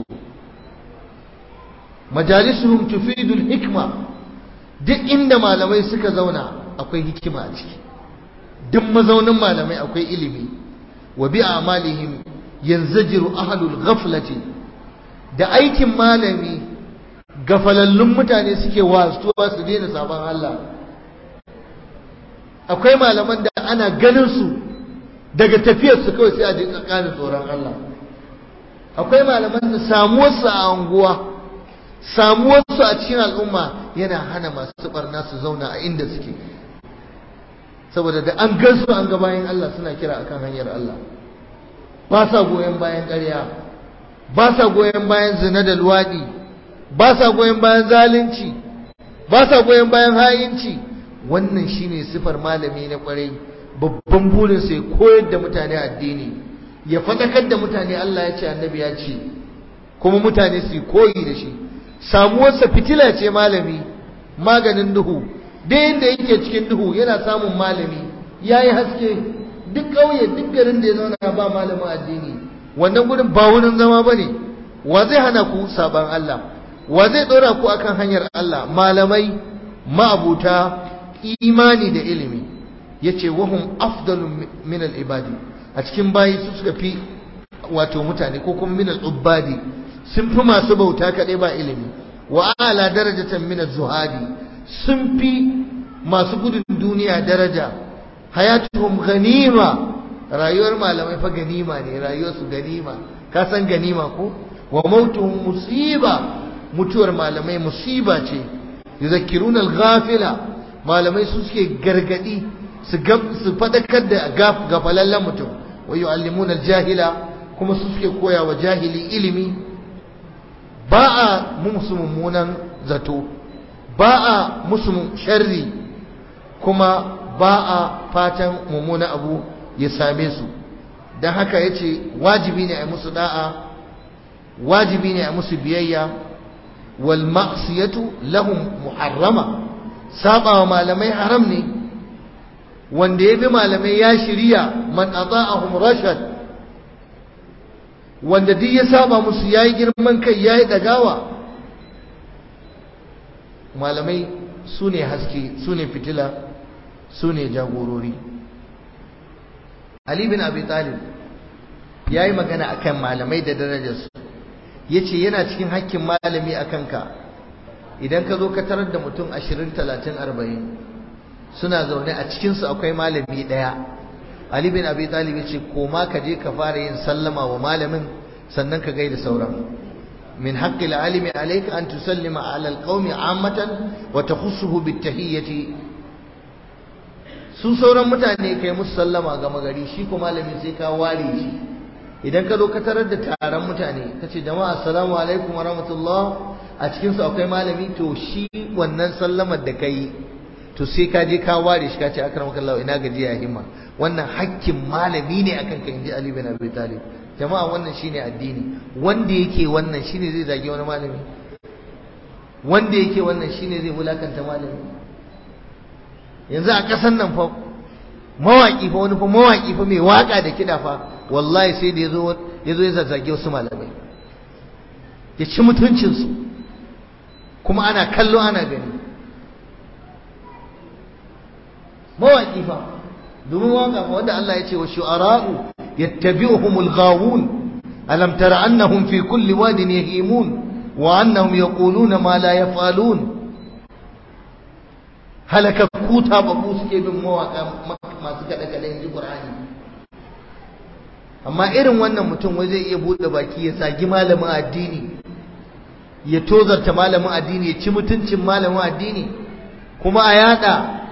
majalisuhum tufidul hikma duk inda malamai suka zauna akwai hikima a ciki duk mazaunin malamai akwai ilimi wa bi amalihim yanzajiru ahlul ghaflati da aikin malami gafalallun mutane suke wasuwa su daina sabon Allah akwai malaman da ana ganin su daga tafiyar su kawai sai a jinka kanin tsoron Allah akwai malaman da samuwarsu a anguwa samuwarsu a cikin al'umma yana hana masu barna su zauna a inda suke saboda da an gansu an ga bayan Allah suna kira akan hanyar Allah ba sa goyon bayan ƙarya ba sa goyon bayan zina da luwaɗi ba sa goyon bayan zalunci ba sa goyon bayan hayinci wannan shine sifar malami na kwarai babban burin sai koyar da mutane addini ya faɗakar da mutane Allah ya ce annabi ya ce kuma mutane su koyi da shi samuwarsa fitila ce malami maganin duhu da yadda yake cikin duhu yana samun malami ya yi haske duk ƙauye duk garin da ya zauna ba malamin addini wannan gudun ba wurin zama ba ne wa zai hana ku saban Allah wa zai ɗora ku akan hanyar Allah malamai ma'abuta imani da ilimi ya ce wahum afdalun min ibadi a cikin bayi su suka fi wato mutane ko kuma min ubadi sun fi masu bauta kaɗai ba ilimi wa ala darajatan min zuhadi sun fi masu gudun duniya daraja hayatuhum ganima rayuwar malamai fa ganima ne rayuwarsu ganima ka san ganima ko wa mautuhum musiba mutuwar malamai musiba ce yuzakkiruna al-ghafila malamai su suke gargadi su su fadakar da gafalallen mutum wa yu'allimuna al-jahila kuma su suke koya wa jahili ilimi ba a musu mummunan zato ba a musu sharri kuma ba a fatan mummunan abu ya same su don haka ya ce wajibi ne a musu da'a wajibi ne a musu biyayya wal ma'siyatu lahum muharrama saba wa malamai haram ne wanda ya bi malamai ya shirya man ata'ahum rashad wanda duk ya saba musu yayi girman kai yayi dagawa malamai su ne haske su ne fitila su ne jagorori Ali bin Abi Talib ya yi magana akan malamai da darajarsu ya ce yana cikin hakkin malami a kanka idan ka zo ka tarar da mutum ashirin talatin arba'in suna zaune a cikinsu akwai malami ɗaya Ali bin Abi Talib ce koma ka je ka fara yin sallama wa malamin sannan ka gaida sauran min haqqil alimi alayka an tusallima ala alqaumi ammatan wa takhussuhu bitahiyyati su sauran mutane kai musu sallama ga magari shi ko malami sai ka ware shi idan ka zo ka tarar da taron mutane ka ce jama'a assalamu alaikum wa rahmatullah a cikinsu akwai malami to shi wannan sallamar da ka yi to sai ka je ka ware shi ka ce akramaka Allah ina gajiya himma wannan hakkin malami ne akan ka inji Ali bin Abi Talib jama'a wannan shine addini wanda yake wannan shine zai zage wani malami wanda yake wannan shine zai wulakanta malami yanzu a kasan nan fa mawaki fa wani fa mawaki fa mai waka da kida fa wallahi sai da yazo yazo ya zazzage wasu malamai ya ci mutuncin su kuma ana kallo ana gani mawaki fa domin waka wanda Allah ya ce wa shu'ara'u yattabi'uhumul ghawun alam tara annahum fi kulli wadin yahimun wa annahum yaquluna ma la yaf'alun halaka kuta ba ku suke bin mawaka masu kada kada inji Qur'ani amma irin wannan mutum wai zai iya bude baki ya sagi malamin addini ya tozarta malamin addini ya ci mutuncin malamin addini kuma a yada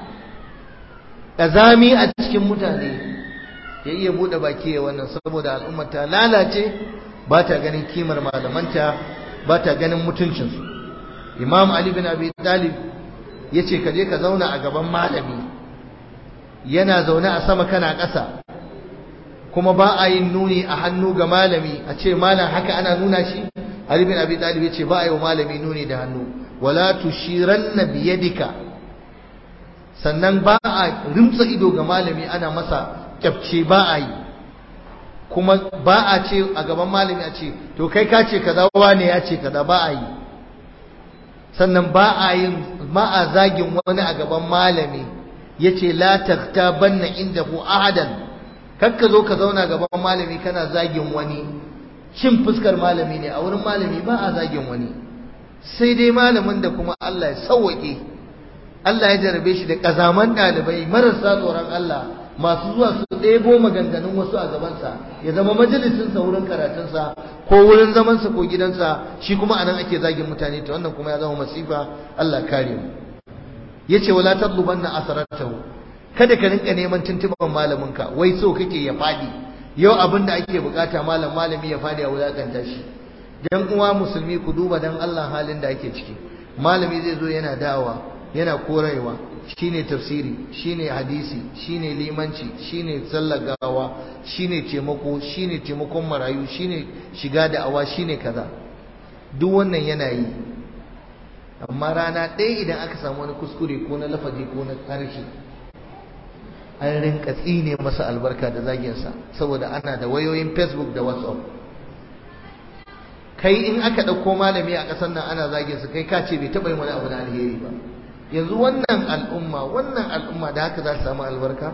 ƙazami a cikin mutane ya iya buɗe baki ya wannan saboda al'ummar ta lalace ba ta ganin kimar malamanta ba ta ganin mutuncinsu imam ali bin abi talib ya ce ka je ka zauna a gaban malami yana zaune a sama kana ƙasa kuma ba a yin nuni a hannu ga malami a ce malam haka ana nuna shi ali bin abi talib ya ce ba a yi wa malami nuni da hannu wala tushiranna biyadika sannan ba a rimtsa ido ga malami ana masa kyafce ba a yi kuma ba a ce a gaban malami a ce to kai ka ce kaza wane ya ce kaza ba a yi sannan ba a yin ma a zagin wani a gaban malami yace la taktabanna indahu ahadan kakka zo ka zauna gaban malami kana zagin wani cin fuskar malami ne a wurin malami ba a zagin wani sai dai malamin da kuma Allah ya sauwake Allah ya jarabe shi da kazaman ɗalibai marasa tsoron Allah masu zuwa su ɗebo maganganun wasu a gabansa ya zama majalisinsa wurin karatunsa ko wurin zamansa ko gidansa shi kuma anan ake zagin mutane ta wannan kuma ya zama masifa Allah kare mu yace wala tadlubanna asaratahu kada ka rinka neman tuntuban malaminka wai so kake ya fadi yau abin da ake bukata malam malami ya fadi a wulakanta shi dan uwa musulmi ku duba dan Allah halin da ake ciki malami zai zo yana da'awa yana korewa shine tafsiri shine hadisi shine limanci shine sallar gawa shine taimako shine taimakon marayu shine shiga da awa shine kaza duk wannan yana yi amma rana ɗaya idan aka samu wani kuskure ko na lafazi ko na harshe an rinka tsine masa albarka da zaginsa saboda ana da wayoyin facebook da whatsapp kai in aka ɗauko malami a ƙasar nan ana zaginsa kai ka ce bai taɓa yin wani abu na alheri ba yanzu wannan al'umma wannan al'umma da haka za ta samu albarka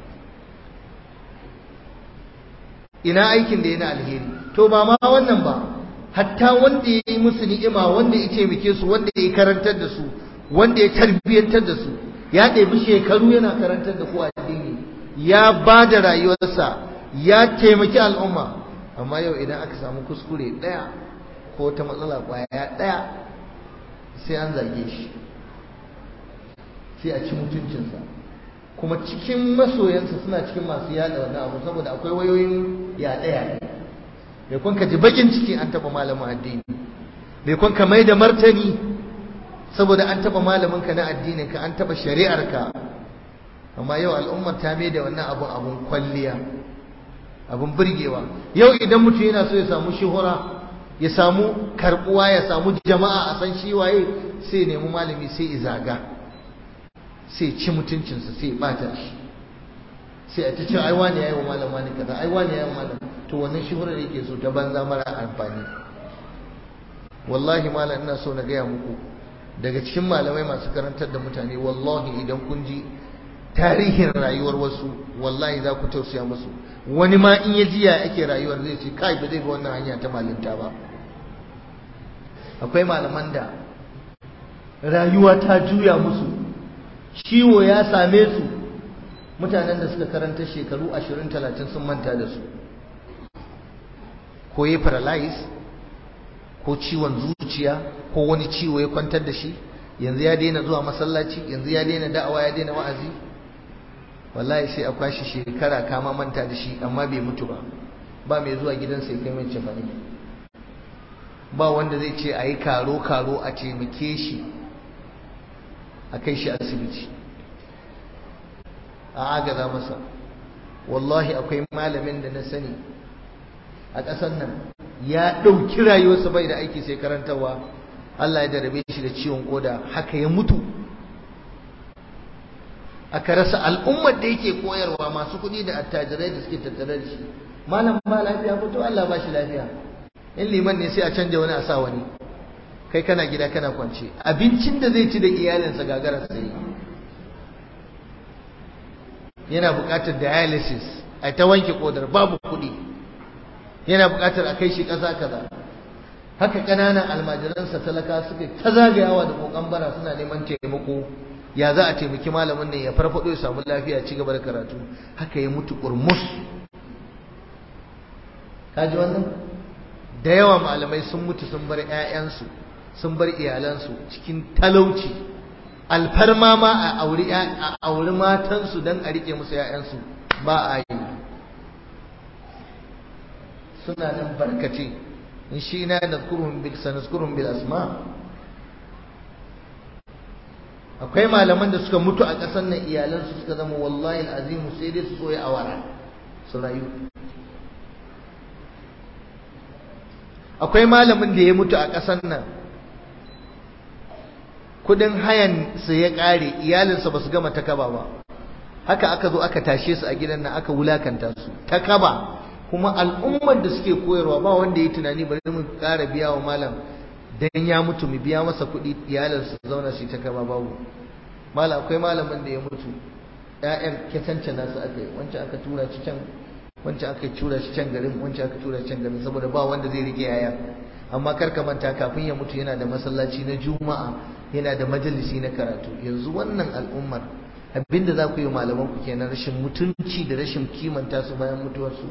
ina aikin da yana alheri to ba ma wannan ba hatta wanda ya yi musu ni'ima wanda ya taimake su wanda ya karantar da su wanda ya tarbiyyantar da su ya ɗebi shekaru yana karantar da ku addini ya ba da rayuwarsa ya taimaki al'umma amma yau idan aka samu kuskure ɗaya ko ta matsala ƙwaya ɗaya sai an zage shi sai a ci mutuncinsa kuma cikin masoyansa suna cikin masu yada wannan abu saboda akwai wayoyin yaɗe yaɗe bai kun ka ji bakin ciki an taɓa malamin addini bai kun ka mai da martani saboda an taɓa malamin ka na addinin ka an taɓa shari'ar ka amma yau al'ummar ta mai da wannan abun abun kwalliya abun burgewa yau idan mutum yana so ya samu shuhura ya samu karbuwa ya samu jama'a a san shi waye sai nemi malami sai izaga sai ci mutuncinsa sai bata shi sai a ta ce ai wani yayi wa malam wani kaza ai wani yayi wa malam to wannan shuhurar yake so ta banza mara amfani wallahi malam ina so na gaya muku daga cikin malamai masu karantar da mutane wallahi idan kun ji tarihin rayuwar wasu wallahi za ku tausaya musu wani ma in ya jiya ake rayuwar zai ce kai ba zai ga wannan hanya ta malinta ba akwai malaman da rayuwa ta juya musu ciwo ya same su mutanen da suka karanta shekaru 20-30 sun manta da su ko ya paralyze ko ciwon zuciya ko wani ciwo ya kwantar da shi yanzu ya daina zuwa masallaci yanzu ya daina da'awa ya daina wa'azi wallahi sai a kwashi shekara kama manta da shi amma bai mutu ba ba mai zuwa gidansa ya kai mai cefane ba wanda zai ce a yi karo-karo a taimake shi a kai shi asibiti a agaza masa wallahi akwai malamin da na sani a ƙasar nan ya ɗauki rayuwarsa bai da aiki sai karantarwa Allah ya darabe shi da ciwon koda haka ya mutu aka rasa al'ummar da yake koyarwa masu kuɗi da attajirai da suke tattare da shi malam ba lafiya ko to Allah ba shi lafiya in liman ne sai a canja wani a sa wani kai kana gida kana kwance abincin da zai ci da iyalinsa gagara sai yana buƙatar dialysis a ta wanke kodar babu kuɗi yana buƙatar a kai shi ƙasa kaza haka ƙananan almajiransa talaka suka ta zagayawa da ƙoƙon bara suna neman taimako ya za a taimaki malamin nan ya farfaɗo ya samu lafiya ci gaba da karatu haka ya mutu ƙurmus kaji wannan da yawa malamai sun mutu sun bar 'ya'yansu sun bar iyalansu cikin talauci alfarma ma a auri a auri matansu don a rike musu 'ya'yansu ba a yi suna nan barkace in shi na nazkuruhum bil sanazkuruhum bil asma akwai malaman da suka mutu a ƙasar nan iyalansu suka zama wallahi azimu sai dai su soya awara su rayu akwai malamin da ya mutu a ƙasar nan kudin hayan su ya ƙare iyalinsa ba su gama ta kaba ba haka aka zo aka tashe su a gidan nan aka wulakanta su ta kaba kuma al'ummar da suke koyarwa ba wanda ya tunani bari mu ƙara biya wa malam dan ya mutu mu biya masa kuɗi iyalinsa su zauna su ta kaba babu malam akwai malamin da ya mutu ƴaƴan ketancana su aka yi wancan aka tura shi can wancan aka tura shi can garin wancan aka tura shi can garin saboda ba wanda zai rike yaya amma kar ka manta kafin ya mutu yana da masallaci na juma'a yana da majalisi na karatu yanzu wannan al'ummar abinda za ku yi malaman ku kenan rashin mutunci da rashin kimanta su bayan mutuwarsu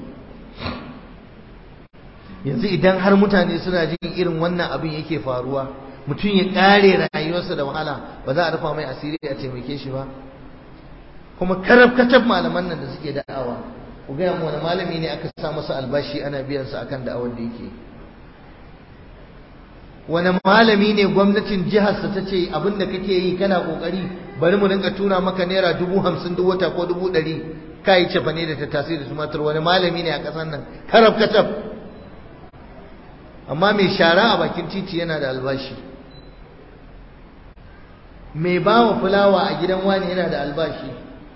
yanzu idan har mutane suna jin irin wannan abin yake faruwa mutum ya kare rayuwarsa da wahala ba za a rufa mai asiri a taimake shi ba kuma karab katab malaman nan da suke da'awa ku gaya mu wani malami ne aka sa masa albashi ana biyan sa akan da'awar da yake wani malami ne gwamnatin jiharsa ta ce abin da kake yi kana kokari bari mu rinka tura maka naira dubu hamsin duk wata ko dubu ɗari ka yi cefa ne da ta tasiri da tumatur wani malami ne a ƙasar nan karab katab amma mai shara a bakin titi yana da albashi mai bawa fulawa a gidan wani yana da albashi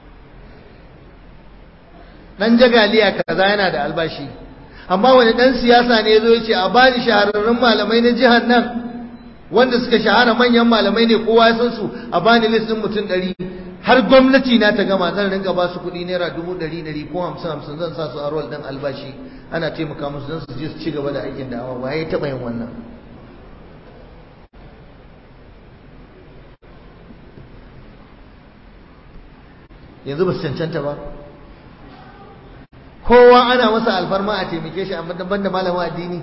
dan jagaliya kaza yana da albashi amma wani dan siyasa ne yazo yace a bani shahararrun malamai na jihar nan wanda suka shahara manyan malamai ne kowa ya san su a bani listin mutum ɗari har gwamnati na ta gama zan rinka ba su kuɗi naira dubu ɗari ɗari ko hamsin hamsin zan sa su a rol ɗin albashi ana taimaka musu don su je su ci gaba da aikin da awa ba ya taɓa yin wannan yanzu ba su cancanta ba kowa ana masa alfarma a taimake shi amma daban da malamin addini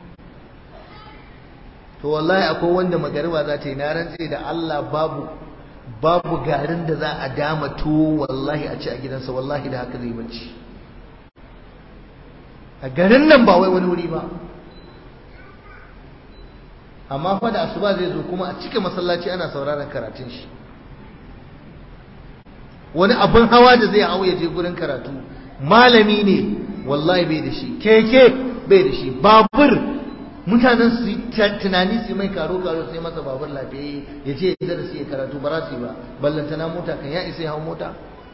to wallahi akwai wanda magariba za ta yi na rantse da Allah babu babu garin da za a dama tuwo wallahi a ci a gidansa wallahi da haka zai bacci a garin nan ba wai wani wuri ba amma fa da asuba zai zo kuma a cika masallaci ana sauraron karatun shi wani abin hawa da zai hau ya je gurin karatu malami ne wallahi bai da shi keke bai da shi babur mutanen su tunani su mai karo karo sai masa babur lafiyayye ya ce ya darasi ya karatu ba za su yi ba ballantana mota kan ya isa ya hau mota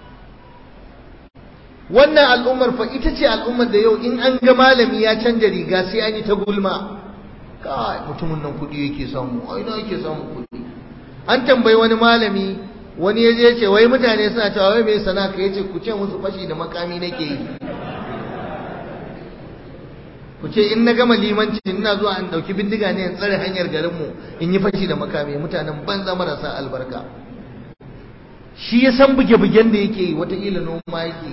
wannan al'ummar fa ita ce al'ummar da yau in an ga malami ya canja riga sai an yi ta gulma kai mutumin nan kuɗi yake samu ai na yake samu kuɗi an tambayi wani malami wani ya je ce wai mutane suna cewa wai mai sana'a ka yace ku ce musu fashi da makami nake yi ku ce in na gama limanci ina zuwa in dauki bindiga ne in tsare hanyar garinmu in yi fashi da makami mutanen banza marasa albarka shi ya san buge-bugen da yake yi wataƙila noma yake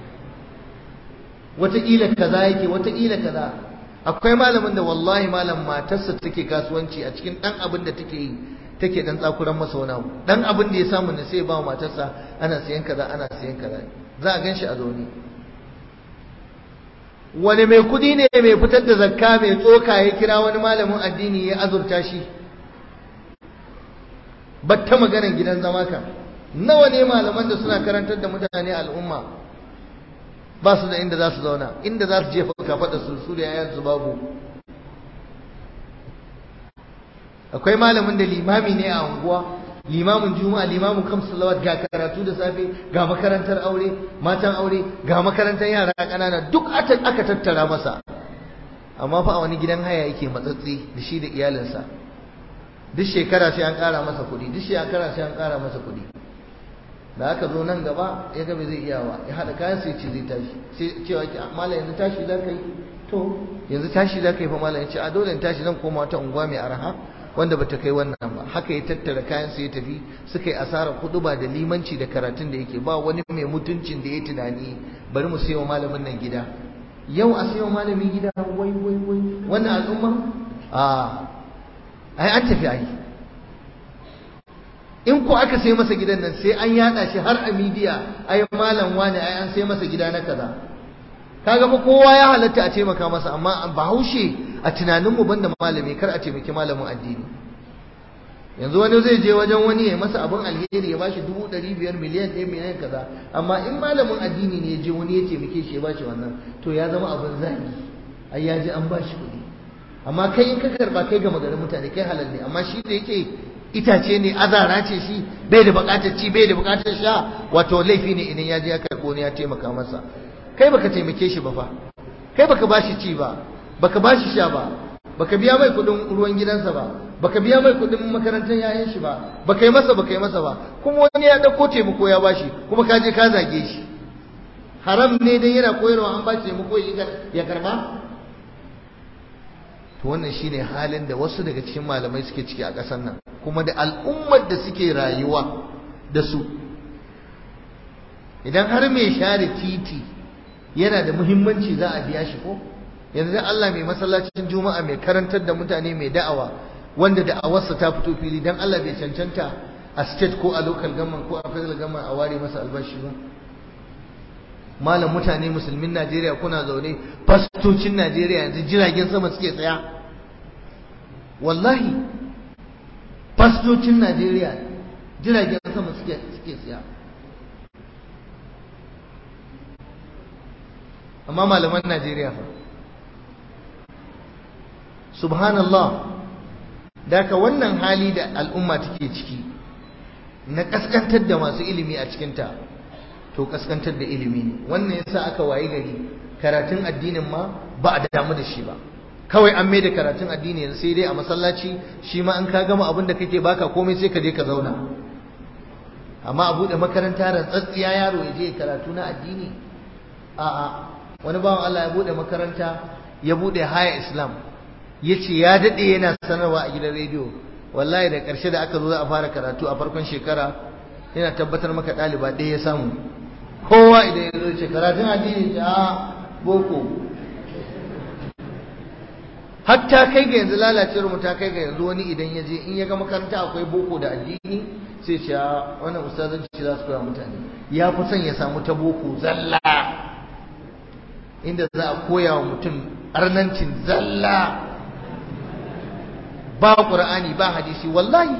wataƙila kaza yake wataƙila kaza akwai malamin da wallahi malam matarsa take kasuwanci a cikin ɗan abin da take yi take dan tsakuran masa wani abu dan abin da ya samu ne sai ba wa matarsa ana siyan kaza ana siyan kaza za a ganshi a zaune wani mai kudi ne mai fitar da zakka mai tsoka ya kira wani malamin addini ya azurta shi batta maganar gidan zama ka nawa ne malaman da suna karantar da mutane al'umma ba su da inda za su zauna inda za su jefa kafaɗa su su da yayan su babu akwai malamin da limami ne a unguwa limamin juma'a limamin kam salawat ga karatu da safe ga makarantar aure matan aure ga makarantar yara ƙanana duk aka tattara masa amma fa a wani gidan haya yake matsatsi da shi da iyalinsa duk shekara sai an ƙara masa kuɗi duk shekara sai an ƙara masa kuɗi da aka zo nan gaba ya ga bai zai iya ba ya haɗa kayan sai ce zai tashi sai cewa ki mala yanzu tashi za ka yi to yanzu tashi za ka yi fa mala ya ce a dole in tashi zan koma wata unguwa mai araha wanda bata kai wannan ba haka ya tattara kayan sa ya tafi suka yi asarar ba da limanci da karatun da yake ba wani mai mutuncin da ya tunani bari mu sayo malamin nan gida yau a sayo malamin gida wai wai wai wannan al'umma a ai an tafi ai in ko aka sai masa gidan nan sai an yada shi har a midiya ai malam wani ai an sai masa gida na kaza kaga fa kowa ya halatta a taimaka masa amma bahaushe a tunaninmu banda malami kar a taimaki malamin addini yanzu wani zai je wajen wani ya masa abin alheri ya bashi dubu ɗari biyar miliyan ɗaya miliyan kaza amma in malamin addini ne ya je wani ya taimake shi ya bashi wannan to ya zama abin zagi ai ya ji an bashi kuɗi amma kai in ka karba kai ga magarin mutane kai halal ne amma shi da yake itace ne azara ce shi bai da buƙatar ci bai da buƙatar sha wato laifi ne idan ya je ya karɓo ne ya taimaka masa kai baka taimake shi ba fa kai baka bashi ci ba baka bashi sha ba baka biya mai kudin ruwan gidansa ba baka biya mai kudin makarantar yayan shi ba baka yi masa baka yi masa ba kuma wani ya dauko taimako ya bashi kuma ka je ka zage shi haram ne dan yana koyarwa an bashi taimako ya karba to wannan shine halin da wasu daga cikin malamai suke ciki a ƙasar nan kuma da al'ummar da suke rayuwa da su idan har mai share titi yana da muhimmanci za a biya shi ko yanzu dan Allah mai masallacin juma'a mai karantar da mutane mai da'awa wanda da'awarsa ta fito fili dan Allah bai cancanta a state ko a local government ko a federal government a ware masa albashi ba malam mutane musulmin Najeriya kuna zaune fastocin Najeriya yanzu jiragen sama suke tsaya wallahi fastocin Najeriya jiragen sama suke suke tsaya amma malaman Najeriya fa subhanallah daga wannan hali da al'umma take ciki na kaskantar da masu ilimi a cikinta to kaskantar da ilimi ne wannan yasa aka wayi gari karatun addinin ma ba a damu da shi ba kawai an mai da karatun addini yanzu sai dai a masallaci shi ma an ka gama abin da kake baka komai sai ka je ka zauna amma a buɗe makaranta rantsatsiya yaro ya je karatu na addini a'a wani bawan Allah ya buɗe makaranta ya buɗe haya islam ya ce ya daɗe yana sanarwa a gidan rediyo wallahi da ƙarshe da aka zo za a fara karatu a farkon shekara yana tabbatar maka ɗaliba ɗaya ya samu kowa idan ya zo ce karatun addini ta boko hatta kai ga yanzu lalacewar mu ta kai ga yanzu wani idan ya je in ya ga makaranta akwai boko da addini sai ce a wannan ustazanci za su koya mutane ya fi son ya samu ta boko zalla inda za a koya wa mutum arnancin zalla ba ƙur'ani ba hadisi wallahi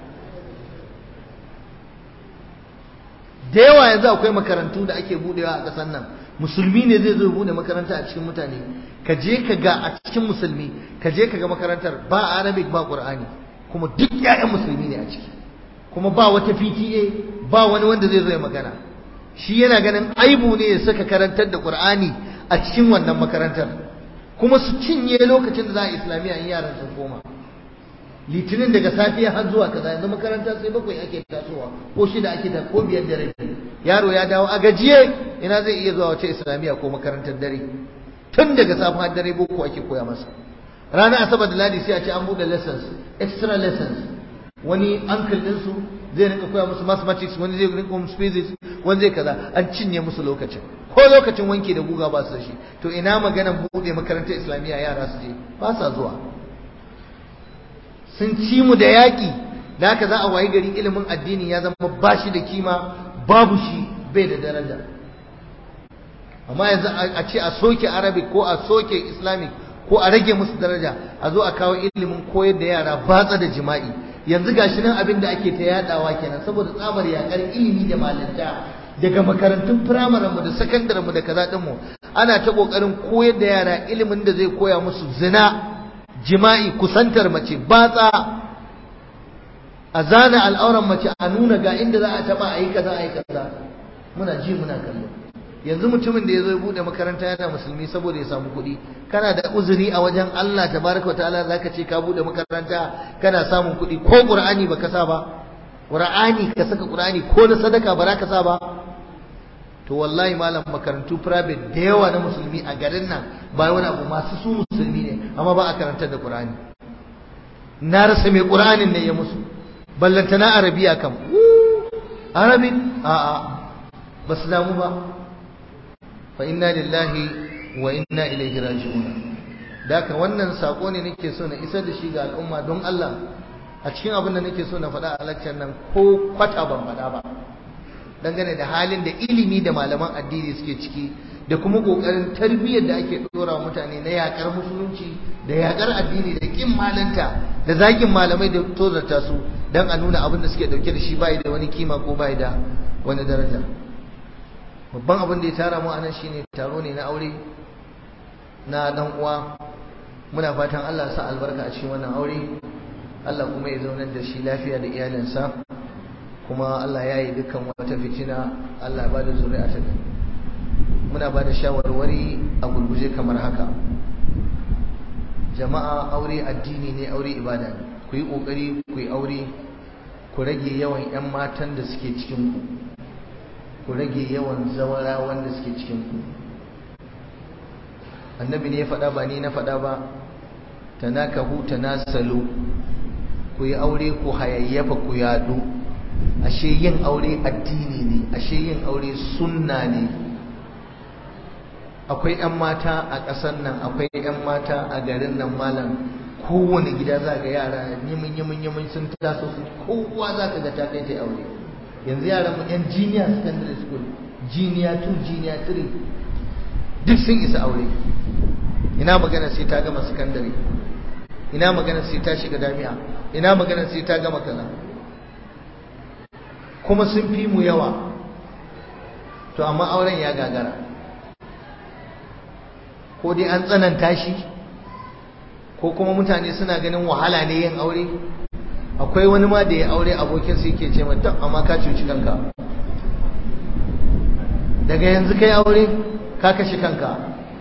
da yawa yanzu akwai makarantu da ake budewa a ƙasar nan musulmi ne zai zo bude makaranta a cikin mutane ka je ka ga a cikin musulmi ka je ka ga makarantar ba arabic ba ƙur'ani kuma duk 'ya'yan musulmi ne a ciki kuma ba wata PTA ba wani wanda zai zo ya magana shi yana ganin aibu ne ya saka karantar da ƙur'ani a cikin wannan makarantar kuma su cinye lokacin da za a islamiyya in yaran sun koma litinin daga safiya har zuwa kaza yanzu makaranta sai bakwai ake tasowa ko shida ake ta ko biyar da rabi yaro ya dawo a gajiye ina zai iya zuwa wace islamiyya ko makarantar dare tun daga safe har dare boko ake koya masa ranar asabar da ladi sai a ce an bude lessons extra lessons wani uncle ɗinsu zai rinka koya musu mathematics wani zai rinka musu physics wani zai kaza an cinye musu lokacin ko lokacin wanki da guga ba su da shi to ina maganan bude makarantar islamiyya yara su je ba sa zuwa sun ci mu da yaƙi da haka za a wayi gari ilimin addini ya zama ba shi da kima babu shi bai da daraja amma yanzu a ce a soke arabic ko a soke islamic ko a rage musu daraja a zo a kawo ilimin koyar da yara batsa da jima'i yanzu gashi nan abin da ake ta yadawa kenan saboda tsabar yakar ilimi da malanta daga makarantun firamaren mu da sakandaren mu da kaza din mu ana ta kokarin koyar da yara ilimin da zai koya musu zina jima'i kusantar mace batsa a zana al'auran mace a nuna ga inda za a taba a yi kaza a yi kaza muna ji muna kallo yanzu mutumin da ya zo ya bude makaranta yana musulmi saboda ya samu kuɗi kana da uzuri a wajen Allah tabaraka ta'ala zaka ce ka bude makaranta kana samun kuɗi ko qur'ani baka sa ba qur'ani ka saka qur'ani ko na sadaka ba ka sa ba to wallahi malam makarantu private da yawa na musulmi a garin nan ba wani abu masu su musulmi ne amma ba a karantar da qur'ani na rasa mai qur'anin ne ya musu ballantana arabiya kam arabin a'a ba su damu ba fa inna lillahi wa inna ilaihi raji'un daka wannan sako ne nake so na isar da shi ga al'umma don Allah a cikin abin da nake so na faɗa a lakcin nan ko kwata ban faɗa ba dangane da halin da ilimi da malaman addini suke ciki da kuma kokarin tarbiyyar da ake dora mutane na yakar musulunci da yakar addini da kin malanta da zagin malamai da tozarta su dan a nuna abin da suke dauke da shi bai da wani kima ko bai da wani daraja babban abin da ya tara mu anan shine taro ne na aure na dan uwa muna fatan Allah ya sa albarka a cikin wannan aure Allah kuma ya zaunar da shi lafiya da iyalinsa kuma Allah ya yi dukkan wata fitina Allah ya bada zuri'a ta muna bada shawarwari a gurguje kamar haka jama'a aure addini ne aure ibada ne ku yi kokari ku yi aure ku rage yawan 'yan matan da suke cikin ku ku rage yawan zawara wanda suke cikin ku annabi ne ya faɗa ba ni na faɗa ba tanakahu tanasalu ku yi aure ku hayayyafa ku yaɗu ashe yin aure addini ne ashe yin aure sunna ne akwai 'yan mata a ƙasar nan akwai 'yan mata a garin nan malam kowane gida za ga yara yimin yimin yimin sun taso su kowa za ka ga ta kai ta aure yanzu yaran mu 'yan junior secondary school junior 2 junior 3 duk sun isa aure ina magana sai ta gama secondary ina magana sai ta shiga jami'a ina magana sai ta gama kaza kuma sun fi mu yawa to amma auren ya gagara ko dai an tsananta shi ko kuma mutane suna ganin wahala ne yin aure akwai wani ma da ya aure abokin su yake ce mata amma ka cuci kanka daga yanzu kai aure ka kashe kanka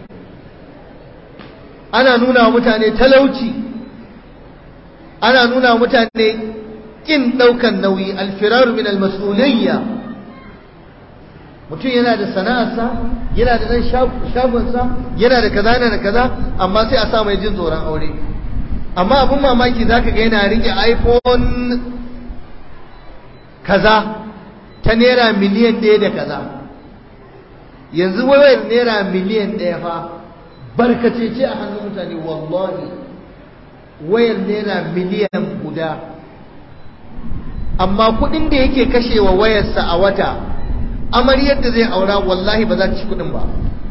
ana nuna wa mutane talauci ana nuna wa mutane kin daukan nauyi alfiraru min almas'uliyya mutum yana da sana'arsa yana da dan shagonsa yana da kaza yana da kaza amma sai a sa mai jin tsoron aure amma abin mamaki zaka ga yana rike iPhone kaza ta naira miliyan ɗaya da kaza yanzu wayar naira miliyan ɗaya fa barkace ce a hannun mutane wallahi wayar naira miliyan guda amma kuɗin da yake kashewa wayarsa a wata amaryar da zai aura wallahi ba za ta ci kuɗin ba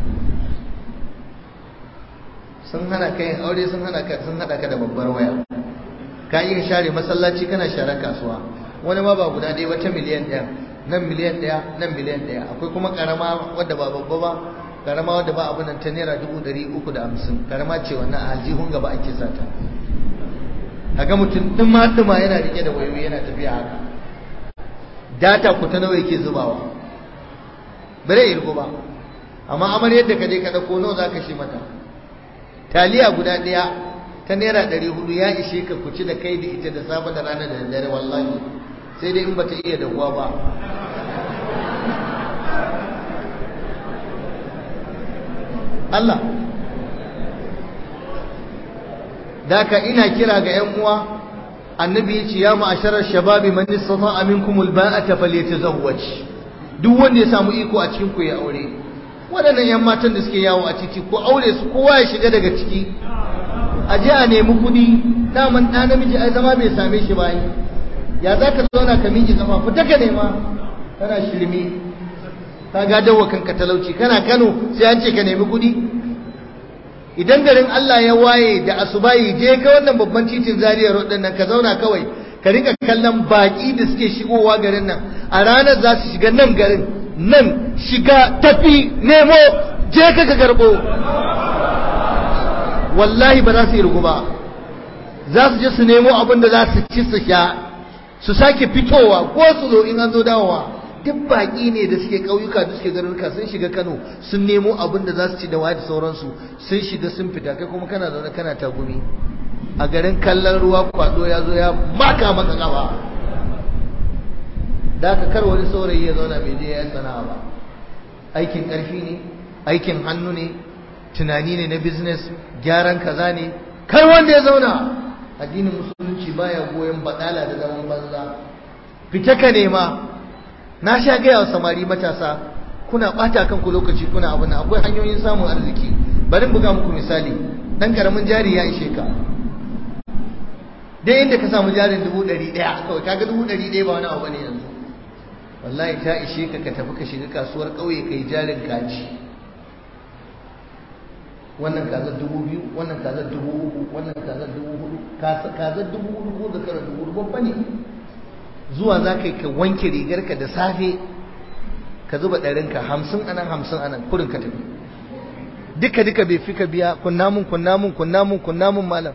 sun hana ka yin aure sun hana ka sun hada ka da babbar waya ka iya share masallaci kana share kasuwa wani ma ba guda ɗaya wata miliyan ɗaya nan miliyan ɗaya nan miliyan ɗaya akwai kuma karama wadda ba babba ba karama wadda ba abin nan ta naira dubu ɗari uku da hamsin karama ce wannan a aljihun gaba ake sata kaga mutum ɗuma ɗuma yana rike da wayoyi yana tafiya haka data ku ta nawa yake zubawa bare irgo ba amma amar yadda ka je ka ɗauko nawa za ka shi mata taliya guda ɗaya ta naira ɗari hudu ya ishe ka kuci da kai da ita da safe da rana da dare wallahi sai dai in bata iya dahuwa ba Allah daka ina kira ga ƴan uwa annabi ya ce ya ma'asharar shababi man istata'a minkum alba'ata falyatazawwaj duk wanda ya samu iko a cikin ku ya aure waɗannan ƴan matan da suke yawo a titi ko aure su kowa ya shiga daga ciki a je a nemi kuɗi daman ɗa namiji ai zama bai same shi ba ya za ka zauna ka miƙe zama fita ka nema kana shirme ka gadawa kanka talauci kana Kano sai an ce ka nemi kuɗi idan garin Allah ya waye da asubahi je ka wannan babban titin Zaria road din nan ka zauna kawai ka rika kallon baki da suke shigowa garin nan a ranar za su shiga nan garin nan shiga tafi nemo je ka ka garbo wallahi ba za su yi rugu ba za su je su nemo abin da za su ci su sha su sake fitowa ko su zo in an zo dawowa duk baƙi ne da suke ƙauyuka da suke garuruka sun shiga Kano sun nemo abin da za su ci da waye da sauransu sun shiga sun fita kai kuma kana zaune kana tagumi a garin kallon ruwa kwado ya zo ya maka maka gaba da ka kar wani saurayi ya zauna bai je ya sana'a ba aikin ƙarfi ne aikin hannu ne tunani ne na business gyaran kaza ne kar wanda ya zauna addinin musulunci baya goyon badala da zaman banza fita ka nema na sha gaya wa samari matasa kuna bata kanku lokaci kuna abin akwai hanyoyin samun arziki bari buga muku misali dan karamin jari ya ishe ka dai inda ka samu jarin dubu ɗari ɗaya kawai kaga dubu ɗari ɗaya ba wani abu ne yanzu wallahi ta ishe ka ka tafi ka shiga kasuwar ƙauye kai jarin kaji wannan kazar dubu biyu wannan kazar dubu uku wannan kazar dubu hudu kazar dubu hudu ko da kara dubu hudu babba ne zuwa za ka yi ka wanke rigarka da safe ka zuba ɗarinka hamsin anan hamsin anan kurin ka tafi duka duka bai fi ka biya kunnamun kunnamun kunnamun kunnamun malam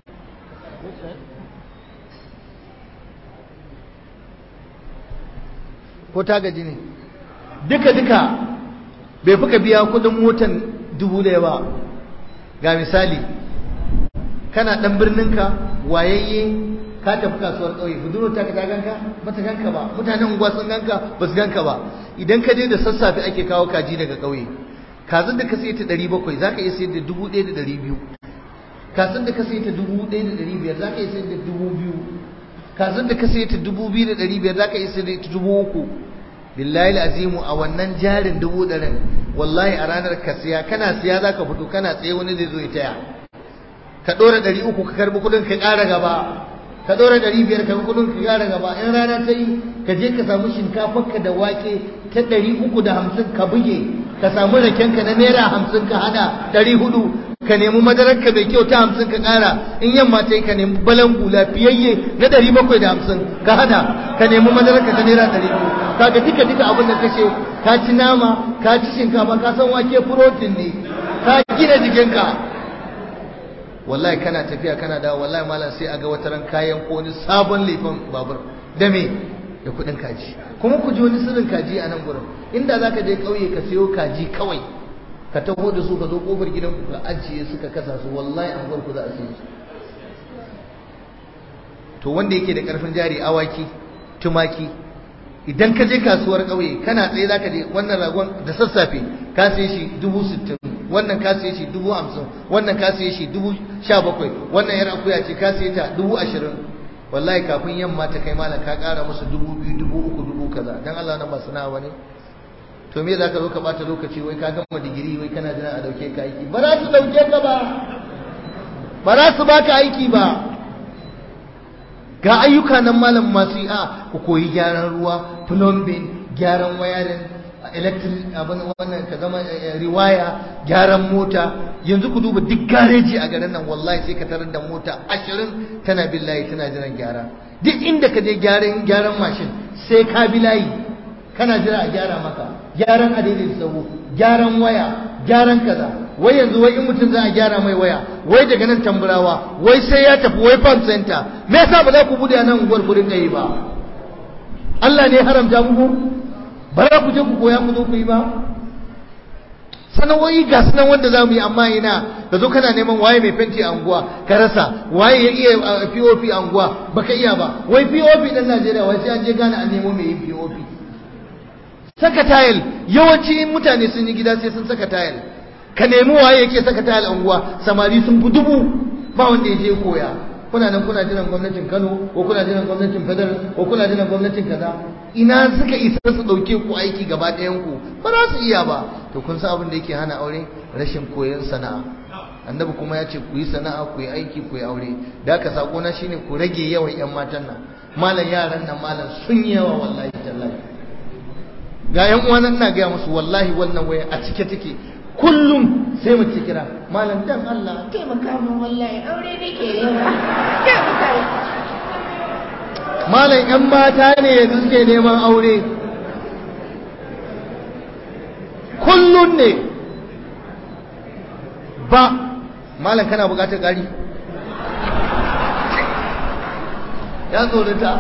ko ta gaji ne duka duka bai fi ka biya kudin motan dubu ɗaya ba ga misali kana ɗan birninka wayayye ka tafi kasuwar ƙauye budurwar ta ka ta ganka ba ta ganka ba mutanen unguwa sun ganka ba su ganka ba idan ka je da sassafe ake kawo kaji daga ƙauye kazan da ka sai ta ɗari bakwai za ka iya sayar da dubu ɗaya da ɗari biyu kazan da ka sai ta dubu ɗaya da ɗari biyar za ka iya sayar da dubu biyu kazan da ka sai ta dubu biyu da ɗari biyar za ka iya sayar da dubu uku billahi azimu a wannan jarin dubu ɗarin wallahi a ranar ka siya kana siya za ka fito kana tsaye wani zai zo ya taya ka ɗora ɗari uku ka karɓi kuɗin ka ƙara gaba ka ɗora ɗari biyar ka kuɗin ka ƙara gaba in rana ta yi ka je ka samu shinkafarka da wake ta ɗari uku da hamsin ka buge ka samu rakenka na naira hamsin ka hada ɗari hudu ka nemi madararka mai kyau ta hamsin ka ƙara in yamma ta yi ka nemi balangu lafiyayye na ɗari bakwai da hamsin ka hada ka nemi madararka ta naira ɗari biyu kaga duka duka abin da kashe ka ci nama ka ci shinkafa ka san wake protein ne ka gina jikinka wallahi kana tafiya kana dawo wallahi malam sai a ga wata ran kayan ko wani sabon lefan babur da me da kuɗin kaji kuma ku ji wani sirrin kaji a nan gurin inda zaka je ƙauye ka sayo kaji kawai ka taho da su ka zo kofar gidan ku ka ajiye su ka kasa su wallahi an ku za a sayi su to wanda yake da karfin jari awaki tumaki idan ka je kasuwar ƙauye kana tsaye zaka je wannan ragon da sassafe ka saye shi dubu sittin wannan ka saye shi dubu hamsin wannan ka saye shi dubu sha bakwai wannan yar akuya ce ka saye ta dubu ashirin wallahi kafin yamma ta kai malam ka ƙara musu dubu biyu dubu uku dubu kaza dan Allah nan ba sana'a bane to me zaka zo ka bata lokaci wai ka gama digiri wai kana jira a dauke ka aiki ba za su dauke ka ba ba za su baka aiki ba ga ayyuka nan malam masu yi a ku koyi gyaran ruwa plumbing gyaran wayarin electric abin wannan ka zama riwaya gyaran mota yanzu ku duba duk gareji a garin nan wallahi sai ka tarar da mota ashirin tana bin layi tana jiran gyara duk inda ka je gyaran gyaran mashin sai ka bi layi kana jira a gyara maka gyaran adadin sahu gyaran waya gyaran kaza wai yanzu wai in mutum za a gyara mai waya wai daga nan tamburawa wai sai ya tafi wai farm center me yasa ba za ku bude nan unguwar ku rinka yi ba Allah ne haramta muku ba za ku je ku koya ku zo ku yi ba sana'o'i ga sunan wanda za mu yi amma ina ka zo kana neman waye mai fenti a unguwa ka rasa waye ya iya POP a unguwa baka iya ba wai POP dan Najeriya wai sai an je gane a nemo mai yin POP saka tayil yawanci mutane sun yi gida sai sun saka tayil ka nemi waye yake saka tayil a unguwa samari sun fi dubu ba wanda ya je koya kuna nan kuna jiran gwamnatin Kano ko kuna jiran gwamnatin Federal ko kuna jiran gwamnatin kaza ina suka isa su dauke ku aiki gaba ɗayan ku ba za su iya ba to kun san abin da yake hana aure rashin koyon sana'a annabi kuma ya ce ku yi sana'a ku yi aiki ku yi aure da haka sako na shine ku rage yawan yan matan nan malam yaran nan malam sun yi yawa wallahi tallahi ga yan uwa nan na gaya musu wallahi wannan waya a cike take kullum sai mu kira malam dan Allah taimaka min wallahi aure nake yawa malam yan mata ne yanzu suke neman aure kullum ne ba malam kana bukatar gari ya tsorata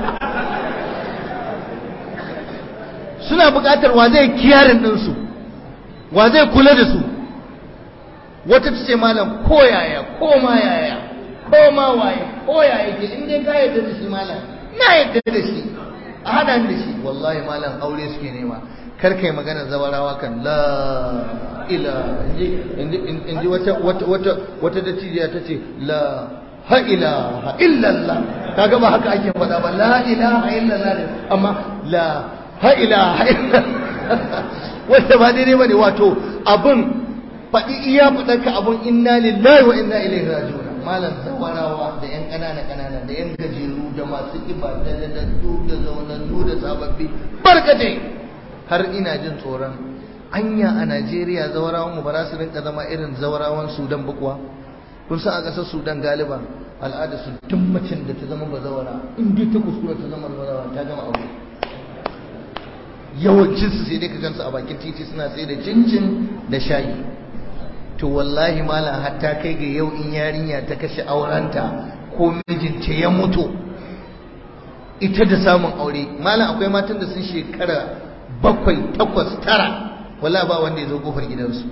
suna bukatar wa zai kiyarin ɗinsu wa zai kula da su wata ta ce malam ko yaya ko ma yaya ko ma waye ko yaya ke in dai ka yarda da shi malam na yarda da shi a hada da shi wallahi malam aure suke nema kar kai magana zawarawa kan la ila in ji wata wata wata wata dattijiya ta ce la ha ilaha illallah kaga ba haka ake faɗa ba la ilaha illallah ne amma la ha ilaha illallah wanda ba daidai bane wato abun faɗi iya faɗarka abun inna lillahi wa inna ilaihi raji'un malam zawarawa da yan ƙanana ƙanana da yan gajeru da masu ƙiba da dadaddu da zaunannu da sababbi barkatai har ina jin tsoron anya a Najeriya zawarawan mu ba za su rinka zama irin zawarawan Sudan ba kuwa kun san a ƙasar Sudan galiba al'ada su duk macen da ta zama bazawara in dai ta kuskura ta zama bazawara ta gama aure yawancin su sai dai ka gansu a bakin titi suna sai da cincin da shayi to wallahi malam hatta kai ga yau in yarinya ta kashe aurenta ko mijinta ya mutu ita da samun aure malam akwai matan da sun shekara bakwai takwas tara wala ba wanda ya zo kofar gidansu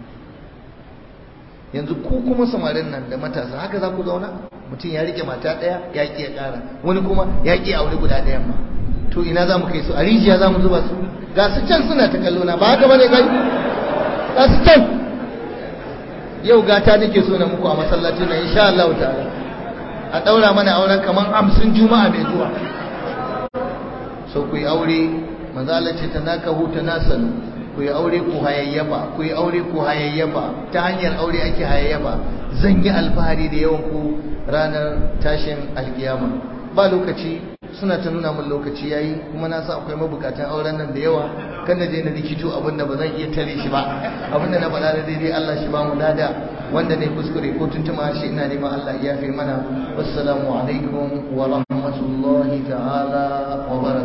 yanzu ku kuma samarin nan da matasa haka za ku zauna mutum ya rike mata ɗaya ya ƙi ya ƙara wani kuma ya ƙi aure guda ɗayan ma to ina za mu kai su a rijiya za mu zuba su ga su can suna ta kallo na ba haka bane kai ga su can yau gata nake so na muku a masallacin nan insha Allah ta'ala a daura mana auren kaman hamsin juma'a mai zuwa so ku yi aure manzo Allah ce tanakahu tanasalu ku yi aure ku hayayyafa ku yi aure ku hayayyafa ta hanyar aure ake hayayyafa zan yi alfahari da yawan ku ranar tashin alkiyama ba lokaci suna ta nuna min lokaci yayi kuma na san akwai mabukatan auren nan da yawa kan na je na rikito abin da ba zan iya tare shi ba abin da na faɗa da daidai Allah shi ba mu lada wanda ne kuskure ko tuntuma shi ina neman Allah ya fi mana wassalamu alaikum wa rahmatullahi ta'ala wa barakatuh